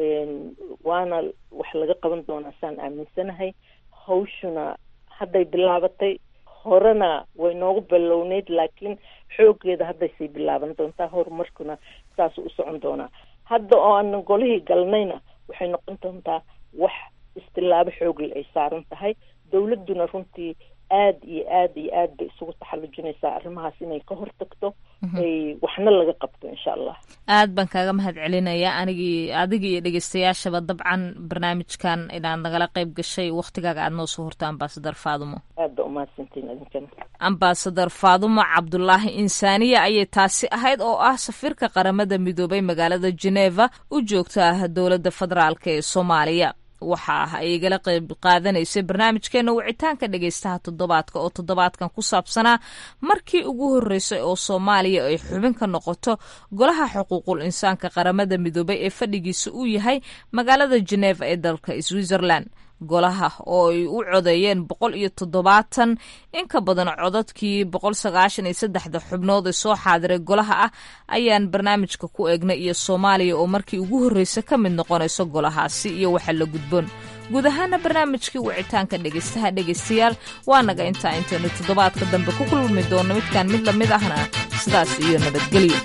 waana wax laga qaban doonaa saan aaminsanahay hawshuna hadday bilaabatay horena way noogu bilowneyd laakiin xooggeeda haddaysay bilaaban doontaa horumarkuna saasuu u socon doonaa hadda oo aanan golihii galnayna waxay noqon doontaa wax istilaabo xoogle ay saaran tahay dowladduna runtii aad iyo aad iyo aad bay isugu taxallujinaysaa arrimahaas inay ka hortagto ay waxna laga qabto insha allah aad baan kaaga mahad celinayaa anigii adiga iyo dhegeystayaashaba dabcan barnaamijkan inaad nagala qayb gashay waktigaaga aad noo soo horta ambasadar faadumo aad ba umahadsantiin idinkana ambasadar faadumo cabdulaahi insaaniya ayay taasi ahayd oo ah safiirka qaramada midoobay magaalada geneva u joogta dowladda federaalk ee soomaaliya waxa ah ay igala qayb qaadanaysay barnaamijkeena wicitaanka dhegeystaha toddobaadka oo toddobaadkan ku saabsanaa markii ugu horreysay oo soomaaliya ay xubin ka noqoto golaha xuquuqul insaanka qaramada midoobay ee fadhigiisa uu yahay magaalada geneva ee dalka switzerland golaha oo ay u codeeyeen boqol iyo toddobaatan in ka badan codadkii boqol sagaashan iyo saddexda xubnood ee soo xaadiray golaha ah ayaan barnaamijka ku eegnay iyo soomaaliya oo markii ugu horreysa ka mid noqonayso golahaasi iyo waxa la gudboon guud ahaana barnaamijkii wicitaanka dhegeystaha dhegeystayaal waa naga intaa intaynu toddobaadka dambe ku kulmi doonno midkaan mid lamid ahna sidaas iyo nabadgelyo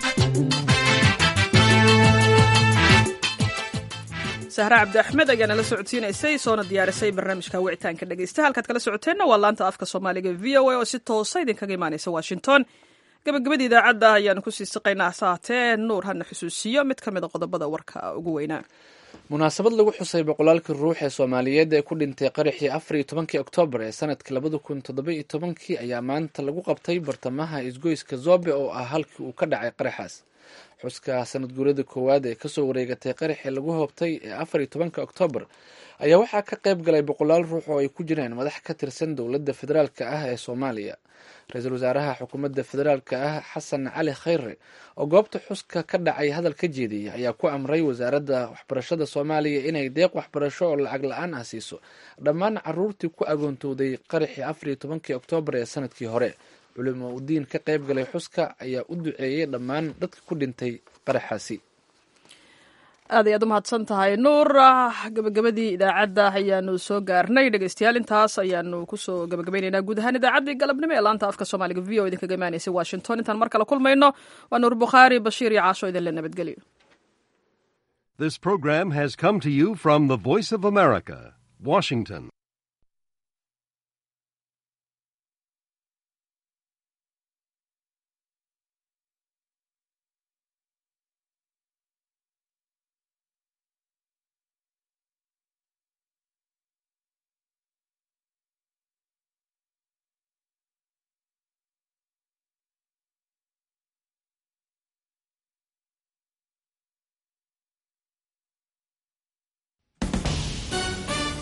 sahre cabdi axmed ayaa nala socodsiinaysay soona diyaarisay barnaamijka wicitaanka dhegeysta halkaad kala socoteenna waa laanta afka soomaaliga v o a oo si toosa idinkaga imaanaysa washington gabagabadii idaacadda ayaanu kusii siqaynaa saatee nuur hana xusuusiyo mid ka mid a qodobada warka ugu weynaa munaasabad lagu xusay boqolaalkii ruux ee soomaaliyeed ee ku dhintay qaraxii afar iyo tobankii oktoobar ee sanadkii labada kun toddoba iyo tobankii ayaa maanta lagu qabtay bartamaha isgoyska zobe oo ah halkii uu ka dhacay qaraxaas xuska sanad guurada koowaad ee kasoo wareegatay qaraxii lagu hoobtay ee afar iyo tobanka oktoobar ayaa waxaa ka qayb galay boqolaal ruux oo ay ku jiraan madax ka tirsan dowladda federaalka ah ee soomaaliya ra-iisul wasaaraha xukuumadda federaalka ah xasan cali khayre oo goobta xuska ka dhacay hadal ka jeediyay ayaa ku amray wasaaradda waxbarashada soomaaliya inay deeq waxbarasho oo lacag la-aan ah siiso dhammaan caruurtii ku agoontooday qaraxii afar iyo tobankii oktoobar ee sanadkii hore culimo udiin ka qayb galay xuska ayaa u duceeyey dhammaan dadka ku dhintay qaraxaasi aad ayaad u mahadsan tahay nuur gabagabadii idaacadda ayaanu soo gaarnay dhegeystayaal intaas ayaanu kusoo gabagabaynaynaa guud ahaan idaacaddii galabnimo ee laanta afka soomaaliga v o idinkaga imaanaysay washington intaan mar kale kulmayno waa nuur bukhaari bashiir iyo caasho idinle nabadgelyo This program has come to you from the Voice of America, Washington.